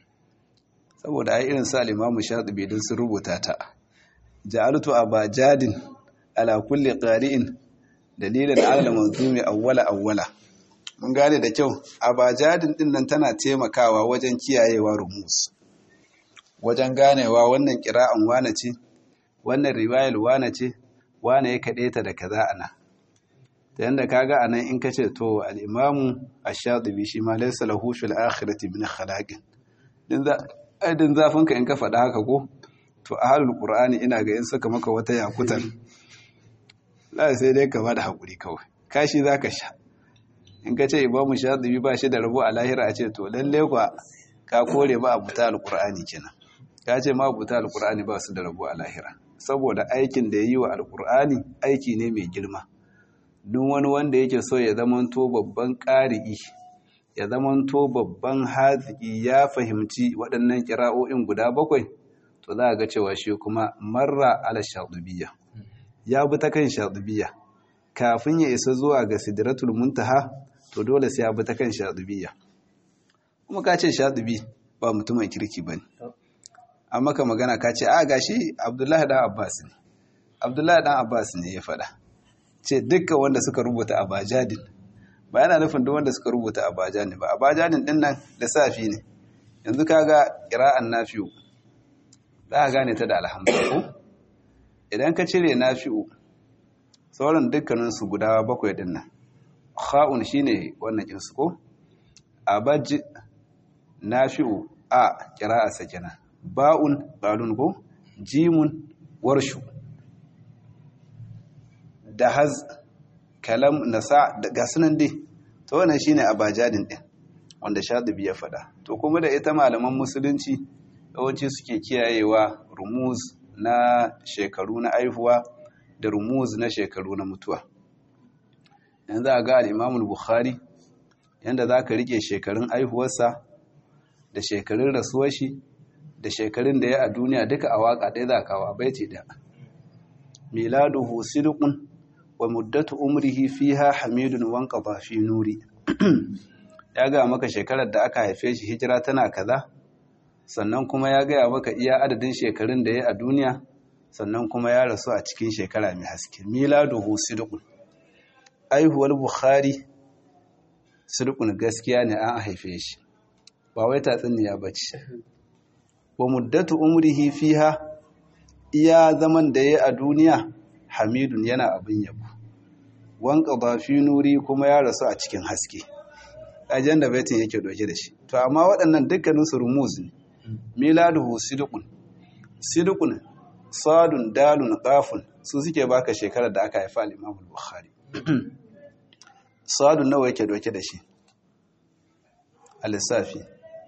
saboda ai irin sa limamu shatibi din sun rubuta ta ja'altu abajadin ala kulli qari'in dalilan ala manzumi awwala awwala mun gane da kyau abajadin din nan tana taimakawa wajen kiyayewa rumus wajen ganewa wannan kira'an wane ce wannan riwayar wane ce wane ya kaɗe ta da kaza ana ta yanda kaga anan in kace to al-imamu ash-shatibi shi ma laysa lahu fil akhirati min khalaqin din za din zafin ka in ka faɗa haka ko to ahlul qur'ani ina ga in suka maka wata yakutar la sai dai ka bada hakuri kawai kashi zaka sha in ka ce imamu shatibi ba shi da rabo a lahira a ce to lalle kwa ka kore ba abuta al-qur'ani kenan ka ce ma abuta al-qur'ani ba su da rabo a lahira saboda aikin da yayi wa al-qur'ani aiki ne mai girma duk wani wanda yake so ya zamanto babban ƙari'i ya zamanto babban haziki ya fahimci waɗannan kira'o'in guda bakwai to za a ga cewa shi kuma marra ala shaɗubiya ya bi ta kan shaɗubiya kafin ya isa zuwa ga sidratul muntaha to dole sai ya bi ta kan shaɗubiya kuma ka ce shaɗubi ba mutumin kirki ba ne amma ka magana ka ce a gashi abdullahi dan abbas ne abdullahi dan abbas ne ya faɗa ce dukkan wanda suka rubuta a bajadin ba yana nufin duk wanda suka rubuta a bajadin ba a bajadin din nan lissafi ne yanzu kaga qira'an nafi'u za ka gane ta da alhamdulillah idan ka cire nafi'u sauran dukkanin su guda bakwai din nan kha'un shine wannan kin su ko abaj nafi'u a qira'a sakina ba'un balun ko jimun warshu da haz kalam nasa da gasunan dai to wannan shine abajadin din wanda shadibi ya fada to kuma da ita malaman musulunci yawanci suke kiyayewa rumuz na shekaru na aihuwa da rumuz na shekaru na mutuwa yanzu a ga al bukhari yanda za ka rike shekarun aihuwarsa da shekarun rasuwar shi da shekarun da ya a duniya duka a waka ɗaya za kawo baiti da miladuhu sidqun wa muddatu umrihi fiha hamidun wanqada fi nuri ya ga maka shekarar da aka haife shi hijira tana kaza sannan kuma ya gaya maka iya adadin shekarun da ya a duniya sannan kuma ya rasu a cikin shekara mai haske miladuhu sidqun aihuwar bukhari sidqun gaskiya ne an haife shi ba wai tatsuniya bace wa muddatu umrihi fiha iya zaman da ya a duniya hamidun yana abin yabo wanka fi nuri kuma ya rasu a cikin haske ajen da baitin yake doke da shi to amma waɗannan dukkanin su rumuz ne miladuhu sidqun sidqun sadun dalun qafun su suke baka shekarar da aka haifa al-Imam al-Bukhari sadun nawa yake doke da shi al-Safi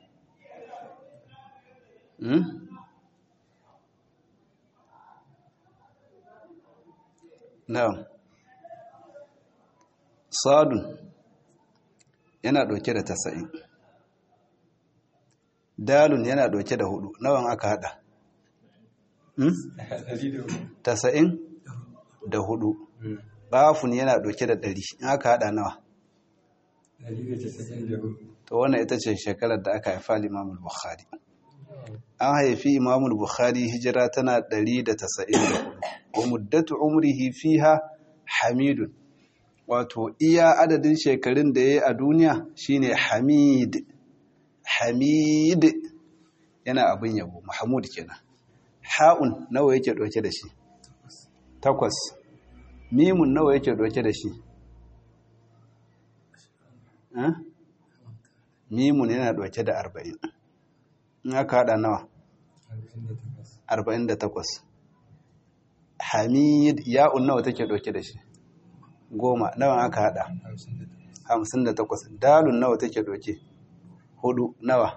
Na'am. Sadun yana ɗauke da tasa'in. Dalun yana ɗauke da hudu. Nawan aka haɗa? Tasa'in da hudu. Bafun yana ɗauke da ɗari. In aka haɗa nawa? To wannan ita ce shekarar da aka haifa Limamul Bukhari. An haifi Imamul Bukhari hijira tana 194. wa muddatu umrihi fiha hamidun wato iya adadin shekarun da yayi a duniya shine hamid hamid yana abin yabo mahmud kenan ha'un nawa yake dauke da shi takwas mimun nawa yake dauke da shi mimun yana dauke da arba'in in aka hada nawa arba'in da takwas hamid ya'un nawa take dauke da shi goma nawa aka hada hamsin da takwas dalun nawa take dauke hudu nawa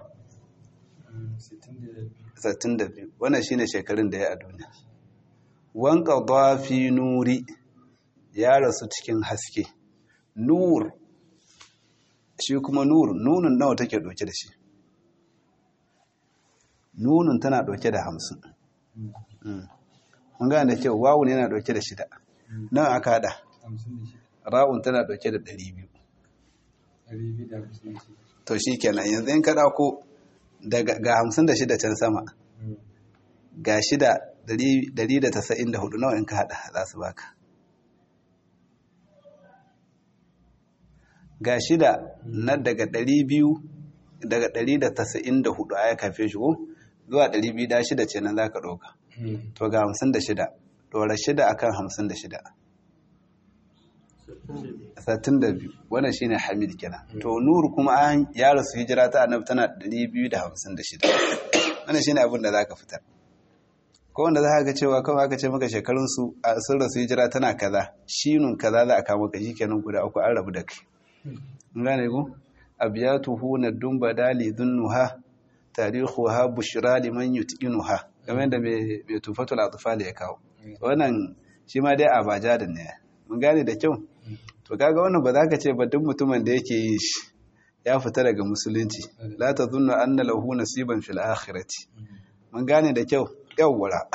sittin da biyu wannan shine shekarun da ya a duniya wanka fi nuri ya rasu cikin haske nur shi kuma nur nunun nawa take dauke da shi nunun tana dauke da hamsin mun gane da kyau wawun yana dauke da shida nan aka hada ra'un tana dauke da ɗari biyu to shi kenan yanzu in ka ko ga hamsin da shida can sama ga shida ɗari da tasa'in da hudu nawa in ka hada za su baka ga shida na daga ɗari biyu daga ɗari da tasa'in da hudu a ya kafe shi ko zuwa ɗari biyu da shida ce nan za ka ɗauka to ga hamsin da shida ɗora shida akan hamsin da shida sattin da biyu wannan shine hamid kenan to nuru kuma an ya rasu hijira ta annabi tana ɗari biyu da hamsin da shida wannan shine abin da za ka fitar ko wanda za ka ga cewa kawai aka ce maka shekarun su a sun rasu hijira tana kaza shinun kaza za a kama ka kenan guda uku an rabu da kai in gane ku abiyatuhu nadun badali dhunnuha tarihuha bushra liman yutqinuha game da mai tufatul atfal ya kawo wannan shi ma dai abaja da ne mun gane da kyau to kaga wannan ba za ka ce ba duk mutumin da yake yin shi ya fita daga musulunci la tadhunnu anna lahu nasiban fil akhirati mun gane da kyau yawwara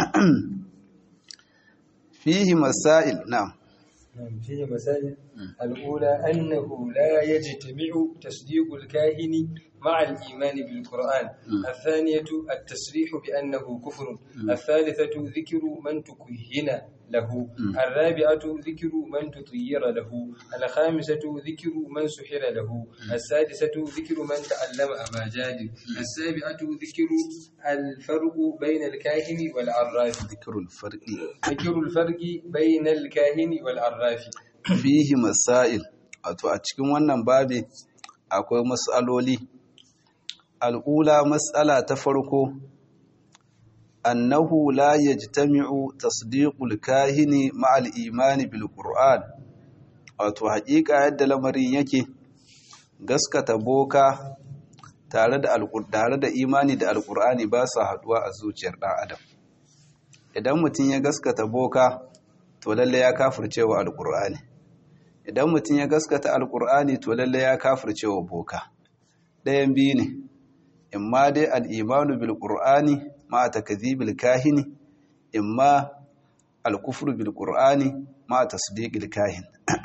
fihi masail na'am فيه مسائل الأولى أنه لا يجتمع تصديق الكاهن مع الإيمان بالقرآن الثانية التصريح بأنه كفر الثالثة ذكر من تكهن له الرابعة ذكر من تطير له الخامسة ذكر من سحر له السادسة ذكر من تعلم أباجاد السابعة ذكر الفرق بين الكاهن والعراف ذكر الفرق ذكر الفرق بين الكاهن والعراف fihi masail wato a cikin wannan babi akwai mas'aloli al'ula mas'ala ta farko annahu la yajtami'u tasdiqul kahini ma'al imani bil qur'an wato haƙiƙa yadda lamarin yake gaskata boka tare da tare da imani da alqur'ani ba su haduwa a zuciyar ɗan adam idan mutum ya gaskata boka to lalle ya kafircewa alqur'ani idan mutum ya gaskata alqur'ani to lalle ya kafircewa boka ɗayan biyu ne imma dai al'imanu bil qur'ani ma takdhibil kahini imma al-kufru bil qur'ani ma tasdiqil kahin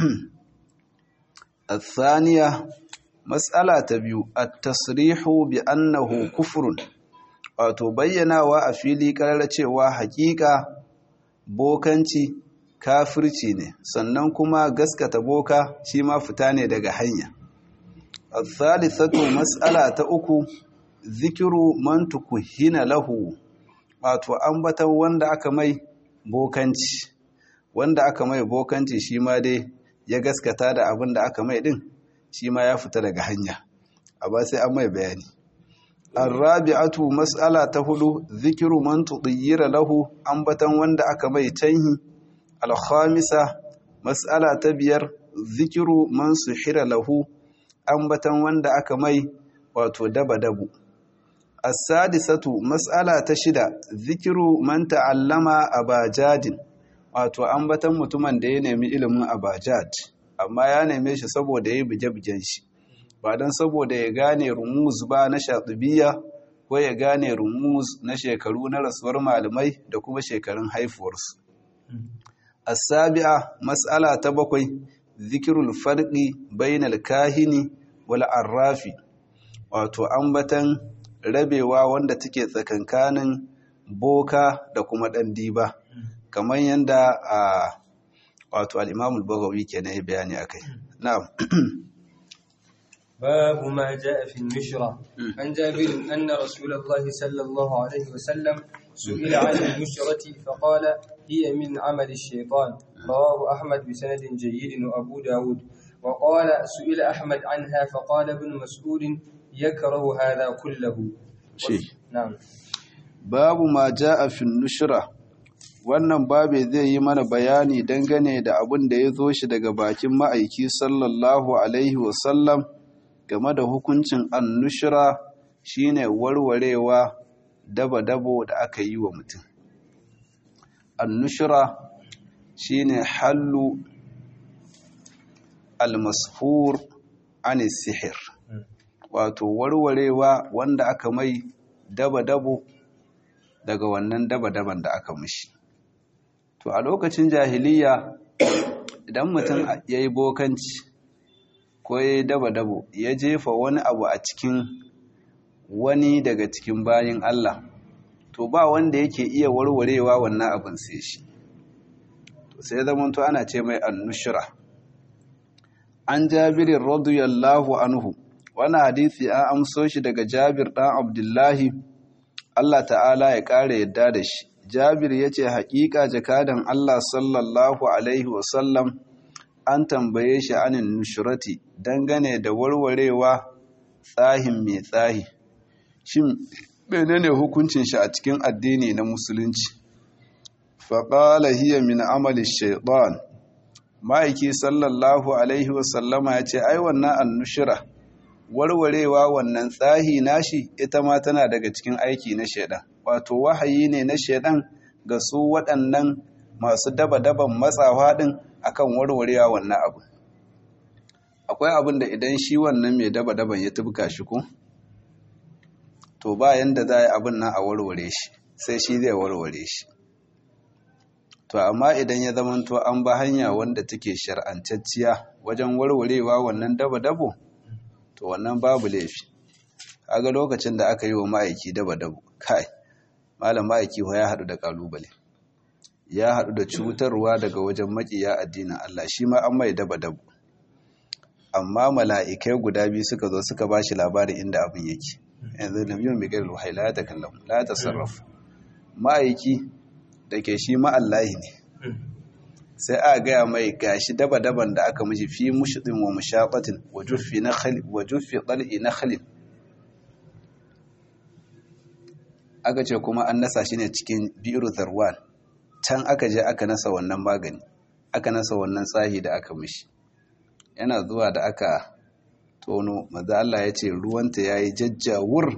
الثانية مسألة تبيو التصريح بأنه كفر wato bayyanawa a fili karar cewa hakika bokanci kafirci ne sannan kuma gaskata boka shi ma fita ne daga hanya al-thalithatu mas'ala ta uku zikiru man tukuhina lahu wato ambatan wanda aka mai bokanci wanda aka mai bokanci shi ma dai ya gaskata da abin da aka mai din shi ma ya fita daga hanya amma sai an mai bayani arrabi'atu mas'ala ta hudu zikiru man tudiyyira lahu ambatan wanda aka mai tanhi alkhamisa mas'ala ta biyar zikiru man suhira lahu ambatan wanda aka mai wato daba dabu as-sadisatu mas'ala ta shida zikiru man ta'allama abajadin wato ambatan mutumin da ya nemi ilimin abajad amma ya neme shi saboda ya yi buge-bugen shi ba don saboda ya gane rumuz ba na shatubiya ko ya gane rumuz na shekaru na rasuwar malamai da kuma shekarun haifuwarsu as-sabi'a mas'ala ta bakwai zikirul farqi bainal kahini wal arrafi wato ambatan rabewa wanda take tsakankanin boka da kuma ɗan diba kamar yadda a wato al'imamul bagawi ke na yi bayani a kai na'am باب ما جاء في النشرة عن جابر أن رسول الله صلى الله عليه وسلم سئل عن النشرة فقال هي من عمل الشيطان رواه أحمد بسند جيد وأبو داود وقال سئل أحمد عنها فقال ابن مسعود يكره هذا كله شيء نعم باب ما جاء في النشرة wannan babe zai yi mana bayani dangane da abin da ya zo shi daga bakin ma'aiki sallallahu alaihi wasallam game da hukuncin annushira shine warwarewa daba-dabo da aka yi wa mutum annushira shine hallu almashur anis sihir wato warwarewa wanda aka mai daba-dabo daga wannan daba-daban da aka mishi to a lokacin jahiliya idan mutum ya yi bokanci ko ya yi daba-dabo ya jefa wani abu a cikin wani daga cikin bayin Allah to ba wanda yake iya warwarewa wannan abin sai shi to sai zamanto ana ce mai annushira an jabirin radiyallahu anhu wani hadisi an amso shi daga jabir ɗan abdullahi Allah ta'ala ya ƙara yadda da shi Jabir ya ce haƙiƙa jakadan Allah sallallahu alaihi wasallam an tambaye shi anin nushurati dangane da warwarewa tsahin mai tsahi shin menene hukuncin shi a cikin addini na musulunci faƙala hiya min amali shaiɗan ma'aiki sallallahu alaihi wasallama ya ce ai wannan annushira warwarewa wannan tsahi nashi ita ma tana daga cikin aiki na shaiɗan wato wahayi ne na shaiɗan ga su waɗannan masu daba-daban matsawa ɗin akan warwarewa wannan abu akwai abin da idan shi wannan mai daba-daban ya tubka shi ko to ba yanda za a yi abin nan a warware shi sai shi zai warware shi to amma idan ya zamanto an ba hanya wanda take shar'antacciya wajen warwarewa wannan daba-dabo to wannan babu laifi kaga lokacin da aka yi wa ma'aiki daba-dabo kai malam ma'aiki ya haɗu da ƙalubale ya haɗu da cutarwa daga wajen maƙiya addinin Allah shi ma an mai daba-dabo amma mala'ikai guda biyu suka zo suka ba shi labarin inda abin yake yanzu da biyun mai gari ruhai la ta kallon la ta sarrafa ma'aiki da ke shi ma'allahi ne sai a gaya mai gashi daba-daban da aka mishi fi mushidin wa mushaɓatin wa juffi ɗal'i na khalil aka ce kuma an nasa shi ne cikin biru zarwan can aka je aka nasa wannan magani aka nasa wannan tsahi da aka mishi yana zuwa da aka tono maza Allah ya ce ruwanta ya yi jajjawur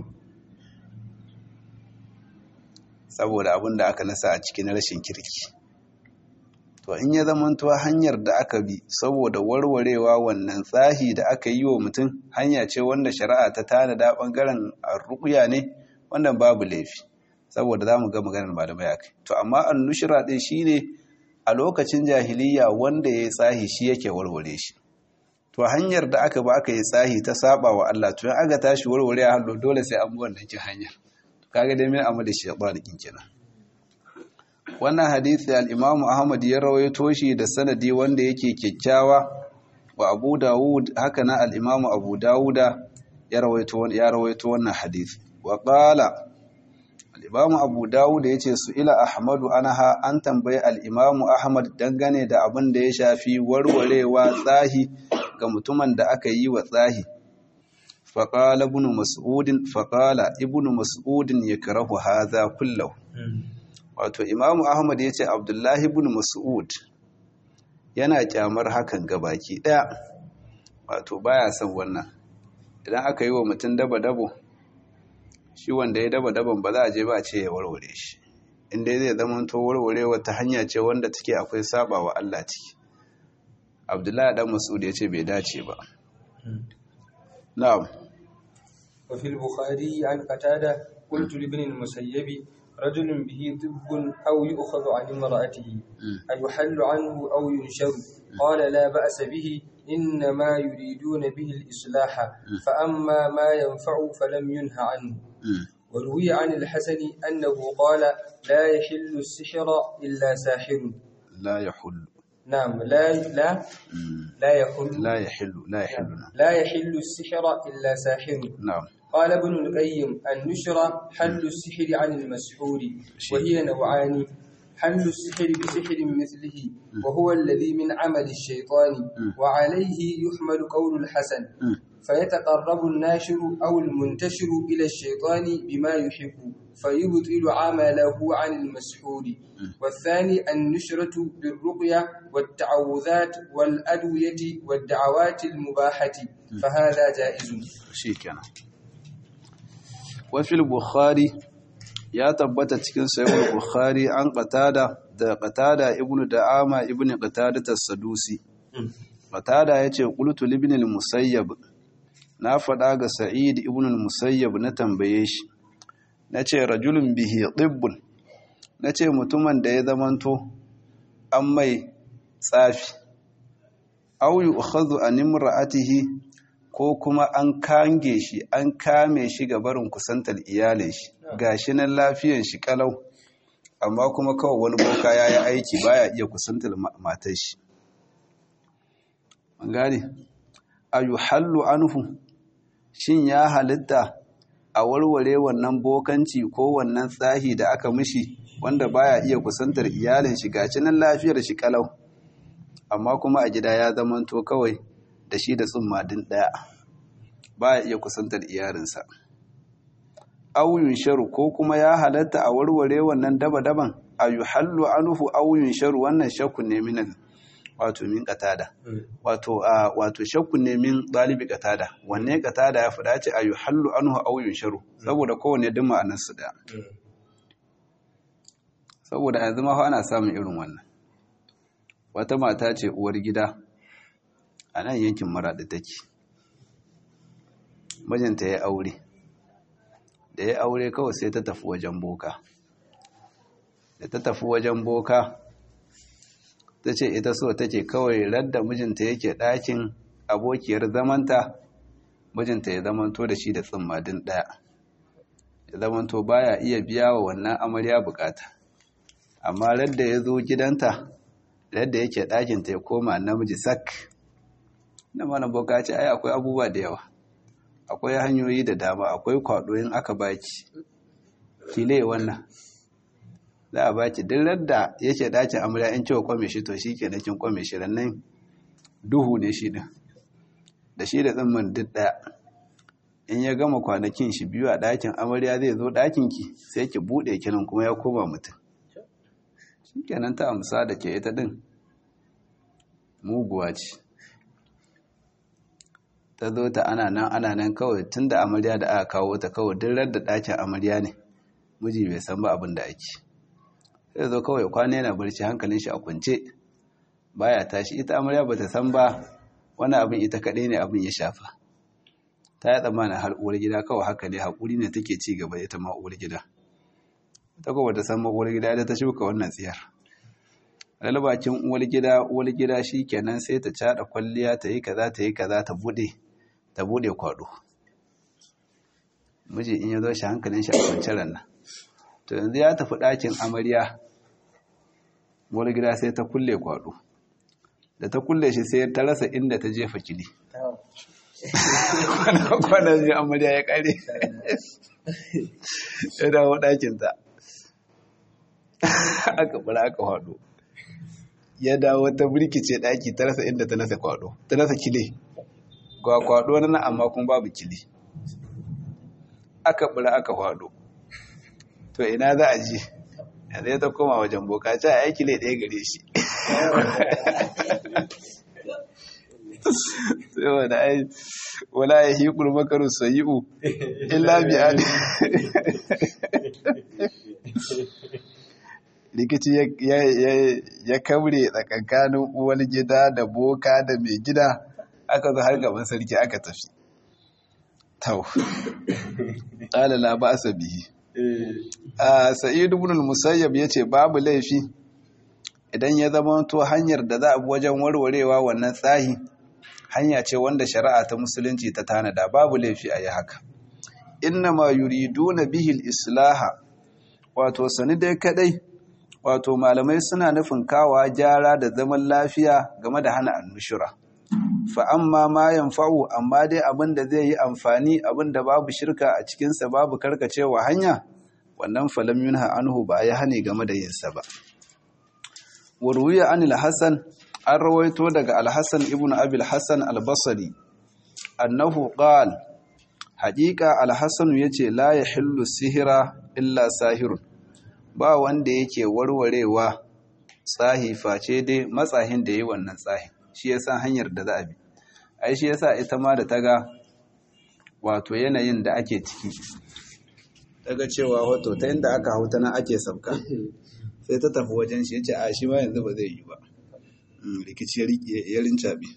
saboda abin da aka nasa a cikin rashin kirki to in ya zamanto hanyar da aka bi saboda warwarewa wannan tsahi da aka yi wa mutum hanya ce wanda shari'a ta tanada bangaren rukuya ne wannan babu laifi saboda za mu ga maganar malamai akai to amma annushira ɗin shine a lokacin jahiliya wanda ya yi tsahi shi yake warware shi to hanyar da aka ba aka yi tsahi ta saba wa Allah to in aka tashi warware a hallo dole sai an bi wannan kin hanyar kaga dai min amali shaytan kin kenan wannan hadisi al-Imam Ahmad ya rawaito shi da sanadi wanda yake kyakkyawa wa Abu Dawud haka na al-Imam Abu Dawuda ya rawaito ya rawaito wannan hadisi wa qala al-Imam Abu Dawud yace su ila Ahmadu anha an tambaye al-Imam Ahmad dangane da abin da ya shafi warwarewa tsahi ga mutumin da aka yi wa tsahi faƙala ibn mas'udin faƙala ibn mas'udin ya karahu haza kullahu wato imamu ahmad ya ce abdullahi ibn mas'ud yana kyamar hakan gabaki ɗaya wato baya son wannan idan aka yi wa mutum daba-dabo shi wanda ya daba-daban ba za a je ba ce ya warware shi inda zai zama to warware wata hanya ce wanda take akwai saba wa Allah ciki abdullahi dan mas'ud ya ce bai dace ba na'am wa fil bukhari an qatada qultu li ibn al-musayyib rajulun bihi tibbun aw yu'khadhu 'an imra'atihi ay yuhallu 'anhu aw yunsharu qala la ba'sa bihi إنما يريدون به الإصلاح فأما ما ينفع فلم ينه عنه وروي عن الحسن أنه قال لا يحل السحر إلا ساحر لا يحل نعم لا لا لا يحل لا يحل لا يحل لا يحل السحر إلا ساحر نعم قال ابن القيم النشر حل السحر عن المسحور وهي نوعان حل السحر بسحر مثله وهو الذي من عمل الشيطان وعليه يحمل قول الحسن فيتقرب الناشر أو المنتشر إلى الشيطان بما يحب فيبطل عمله عن المسحور والثاني النشرة بالرقية والتعوذات والأدوية والدعوات المباحة فهذا جائز شيكنا وفي البخاري ya tabbata cikin sahih bukhari an qatada da qatada ibnu da'ama ibnu qatada as-sadusi qatada yace qultu ibn al-musayyab na fada ga sa'id ibn al-musayyab na tambaye shi nace rajulun bihi tibbun nace mutumin da ya zamanto an mai tsafi aw yu'khadhu an imra'atihi ko kuma an kange shi an kame shi ga barin kusantar iyalin shi gashi nan lafiyan shi kalau amma kuma kawai wani boka ya yi aiki baya iya kusantar matar shi an gane a yi hallu anhu shin ya halitta a warware wannan bokanci ko wannan tsahi da aka mishi wanda baya iya kusantar iyalin shi gaci nan lafiyar shi kalau amma kuma a gida ya zamanto kawai da shi da tsumma din daya baya iya kusantar iyalinsa auyun sharu ko kuma ya halatta a warware wannan daba-daban a yi hallu anuhu auyun sharu wannan shakku ne min wato min katada wato a wato shakku ne min dalibi katada wanne katada ya fada ce a yi hallu anuhu auyun sharu saboda kowane duk ma'anar su da saboda yanzu ma ana samun irin wannan wata mata ce uwar gida a nan yankin maraɗi take mijinta ya aure da ya aure kawai sai ta tafi wajen boka da ta tafi wajen boka ta ce ita so take kawai radda mijinta yake ɗakin abokiyar zamanta mijinta ya zamanto da shi da tsimmadin ɗaya ya zamanto baya iya biya wa wannan amarya bukata amma radda ya zo gidanta radda yake ɗakinta ya koma namiji sak na mana boka ce ai akwai abubuwa da yawa akwai hanyoyi da dama akwai kwado in aka baki kile wannan za a baki duk da yake dakin amarya in cewa kwame shi to shi ke kin kwame shi rannan duhu ne shi din da shi da tsimmin duk daya in ya gama kwanakin shi biyu a dakin amarya zai zo dakin ki sai ki bude kinan kuma ya koma mutum shi kenan ta amsa da ke ita din muguwa ce ta zo ta ana nan ana nan kawai tun da amarya da aka kawo ta kawai duk da ɗakin amarya ne miji bai san ba abin da ake sai zo kawai kwana yana barci hankalin shi a kwance baya tashi ita amarya ba ta san ba wani abin ita kaɗai ne abin ya shafa ta yi tsammanin har uwar gida kawai haka ne haƙuri ne take ci gaba ita ma uwar gida ta kuma ta san ma uwar gida ita ta shuka wannan tsiyar lalbakin uwar gida uwar gida shi kenan sai ta caɗa kwalliya ta yi kaza ta yi kaza ta buɗe ta bude kwado miji in ya zo shi hankalin shi a kwanciyar nan to yanzu ya tafi ɗakin amarya wani gida sai ta kulle kwado da ta kulle shi sai ta rasa inda ta jefa kili kwanan zai amarya ya kare ya dawo ɗakinta aka bura aka kwado ya dawo ta birkice ɗaki ta rasa inda ta nasa kwado ta nasa kile ga kwado na amma kuma babu kili aka bura aka kwado to ina za a ji yanzu ya ta koma wajen boka ce a aiki ne ɗaya gare shi saboda ai wala ya hi kurmakaru sayi'u illa bi ali rikici ya kaure tsakankanin uwar gida da boka da mai gida aka zo har gaban sarki aka tafi tau ƙalala ba sa bihi a sa'idu ibn musayyab ya ce babu laifi idan ya zama to hanyar da za a bi wajen warwarewa wannan tsahi hanya ce wanda shari'a ta musulunci ta tanada babu laifi a yi haka inna ma yuriduna bihil islaha wato sani dai kadai wato malamai suna nufin kawa gyara da zaman lafiya game da hana annushura fa amma ma yanfa'u amma dai abin da zai yi amfani abin da babu shirka a cikinsa babu karkacewa hanya wannan falam yunha anhu ba ya hane game da yinsa ba warwiya anil hasan an rawaito daga al-hasan ibn abil hasan al-basri annahu qal haqiqa al-hasan yace la yahillu sihira illa sahirun ba wanda yake warwarewa tsahi face dai matsahin da yi wannan tsahin shi yasa hanyar da za a bi ai shi yasa ita ma da taga wato yanayin da ake ciki daga cewa wato ta inda aka hauta nan ake sabka sai ta tafi wajen shi yace a shi ma yanzu ba zai yi ba rikici ya rincabe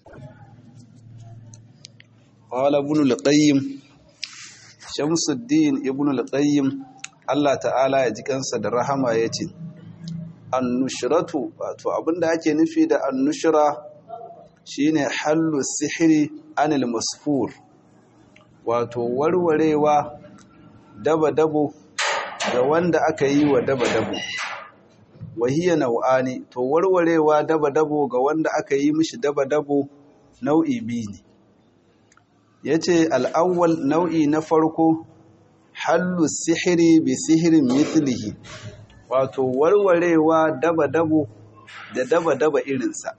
qala ibn al-qayyim shamsuddin ibn al-qayyim Allah ta'ala ya ji kansa da rahama yace annushratu wato abinda ake nufi da annushra shine hallu sihiri anil masfur wato warwarewa daba-dabo ga wanda aka yi wa daba-dabo wahiya nau'ani to warwarewa daba-dabo ga wanda aka yi mishi daba-dabo nau'i biyu ne ya ce al'awwal nau'i na farko hallu sihiri bi sihirin mithlihi wato warwarewa daba-dabo da daba-daba irinsa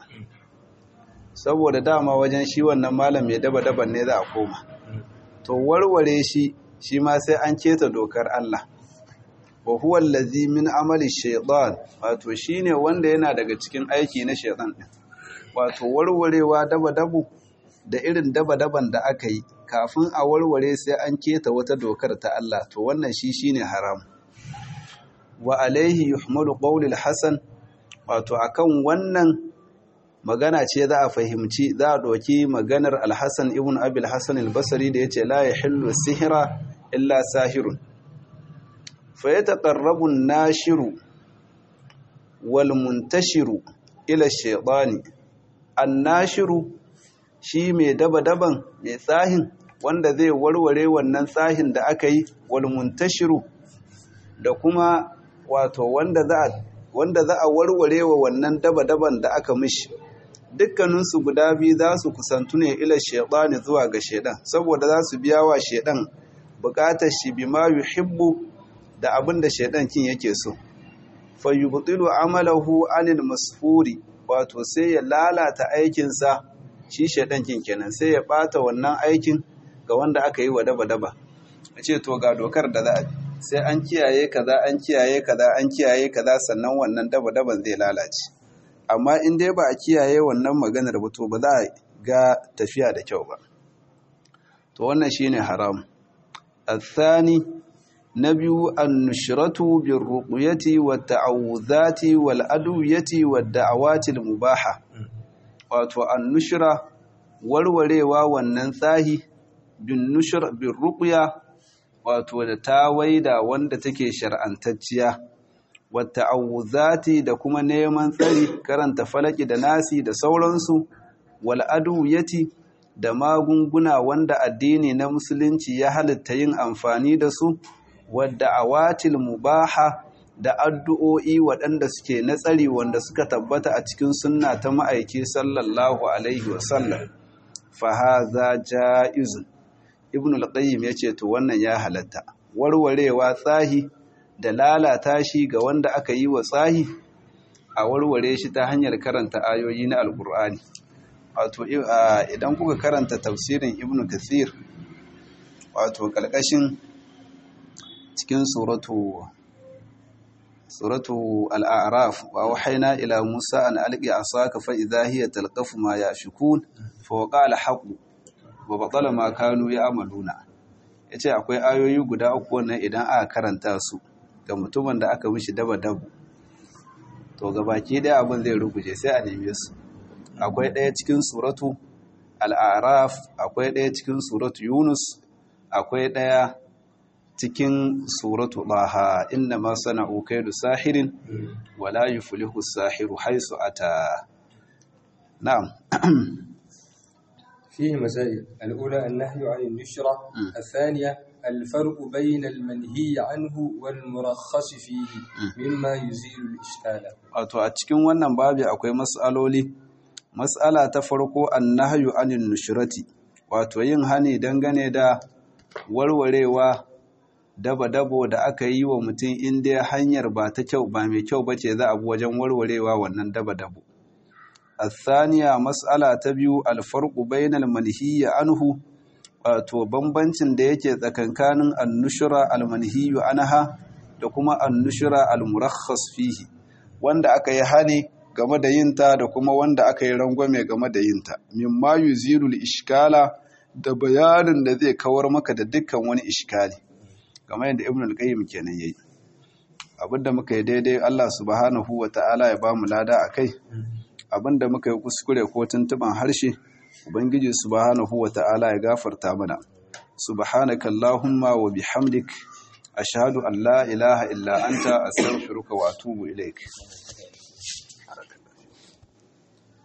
saboda dama wajen shi wannan malam mai daba-daban ne za a koma to warware shi shi ma sai an keta dokar Allah wa huwa allazi min amali shaytan wato shine wanda yana daga cikin aiki na shaytan din wato warwarewa daba-dabo da irin daba-daban da aka yi kafin a warware sai an keta wata dokar ta Allah to wannan shi shine haram wa alaihi yuhmalu qawlul hasan wato akan wannan magana ce za a fahimci za a doki maganar al-hasan ibn abil hasan al-basri da yace la yahillu sihra illa sahirun fa yataqarrabu an-nashiru wal muntashiru ila ash-shaytani an-nashiru shi mai daba-daban mai tsahin wanda zai warware wannan tsahin da aka yi wal muntashiru da kuma wato wanda za wanda za a warware wa wannan daba-daban da aka mishi dukkaninsu guda biyu za su kusantu ne ila shaidani zuwa ga shaidan saboda za su biya wa shaidan bukatar shi bima yuhibbu da abin da shaidan kin yake so fa yubtilu amalahu anil masfuri wato sai ya lalata aikinsa shi shaidan kin kenan sai ya bata wannan aikin ga wanda aka yi wa daba-daba a ce to ga dokar da za a sai an kiyaye kaza an kiyaye kaza an kiyaye kaza sannan wannan daba-daban zai lalace amma in dai ba a kiyaye wannan maganar ba to ba za a ga tafiya da kyau ba to wannan shine haram athani na biyu annushratu birruqyati wat-ta'awudhati wal-adwiyati wad-da'awati al-mubaha wato annushra warwarewa wannan tsahi bin nushra birruqya wato da tawaida wanda take shar'antacciya wata'awuzati da kuma neman tsari karanta falaki da nasi da sauransu wal adwiyati da magunguna wanda addini na musulunci ya halitta yin amfani da su wadda awatil mubaha da addu'o'i waɗanda suke na tsari wanda suka tabbata a cikin sunna ta ma'aiki sallallahu alaihi wasallam fa haza ja'izun ibn al-qayyim yace to wannan ya halatta warwarewa tsahi da lalata shi ga wanda aka yi wa tsahi a warware shi ta hanyar karanta ayoyi na alkur'ani wato idan kuka karanta tafsirin ibn kathir wato kalkashin cikin suratu suratu al-a'raf wa wahayna ila musa an alqi asaka fa idha hiya talqafu ma yashukun fa waqa al-haqq wa batala ma kanu ya'maluna yace akwai ayoyi guda uku wannan idan aka karanta su ga mutumin da aka mishi daba dabu to gabaki daya abin zai ruguje sai a neme su akwai daya cikin suratu al-a'raf akwai daya cikin suratu yunus akwai daya cikin suratu laha inna ma sana'u kaidu sahirin wala yuflihu sahiru haisu ata na'am فيه مسائل الأولى النهي عن النشرة الثانية الفرق بين المنهي عنه والمرخص فيه مما يزيل الإشكال wato a cikin wannan babi akwai mas'aloli mas'ala ta farko annahyu anin nushrati wato yin hani dangane da warwarewa daba-dabo da aka yi wa mutum inda hanyar ba ta kyau ba mai kyau bace za a bi wajen warwarewa wannan daba-dabo الثانية مسألة تبيو الفرق بين المنهي عنه wato bambancin da yake tsakankanin annushura almanhiyu anha da kuma annushura almurakhas fihi wanda aka yi hani game da yinta da kuma wanda aka yi rangwame game da yinta mimma yuzilu ishkala da bayanin da zai kawar maka da dukkan wani ishkali kamar yadda ibn al-qayyim kenan yayi abinda muka yi daidai Allah subhanahu wata'ala ya bamu lada akai abinda muka yi kuskure ko tuntuban harshe ubangiji subhanahu wata'ala ya gafarta mana subhanaka allahumma wa bihamdik ashhadu an la ilaha illa anta astaghfiruka wa atubu ilaik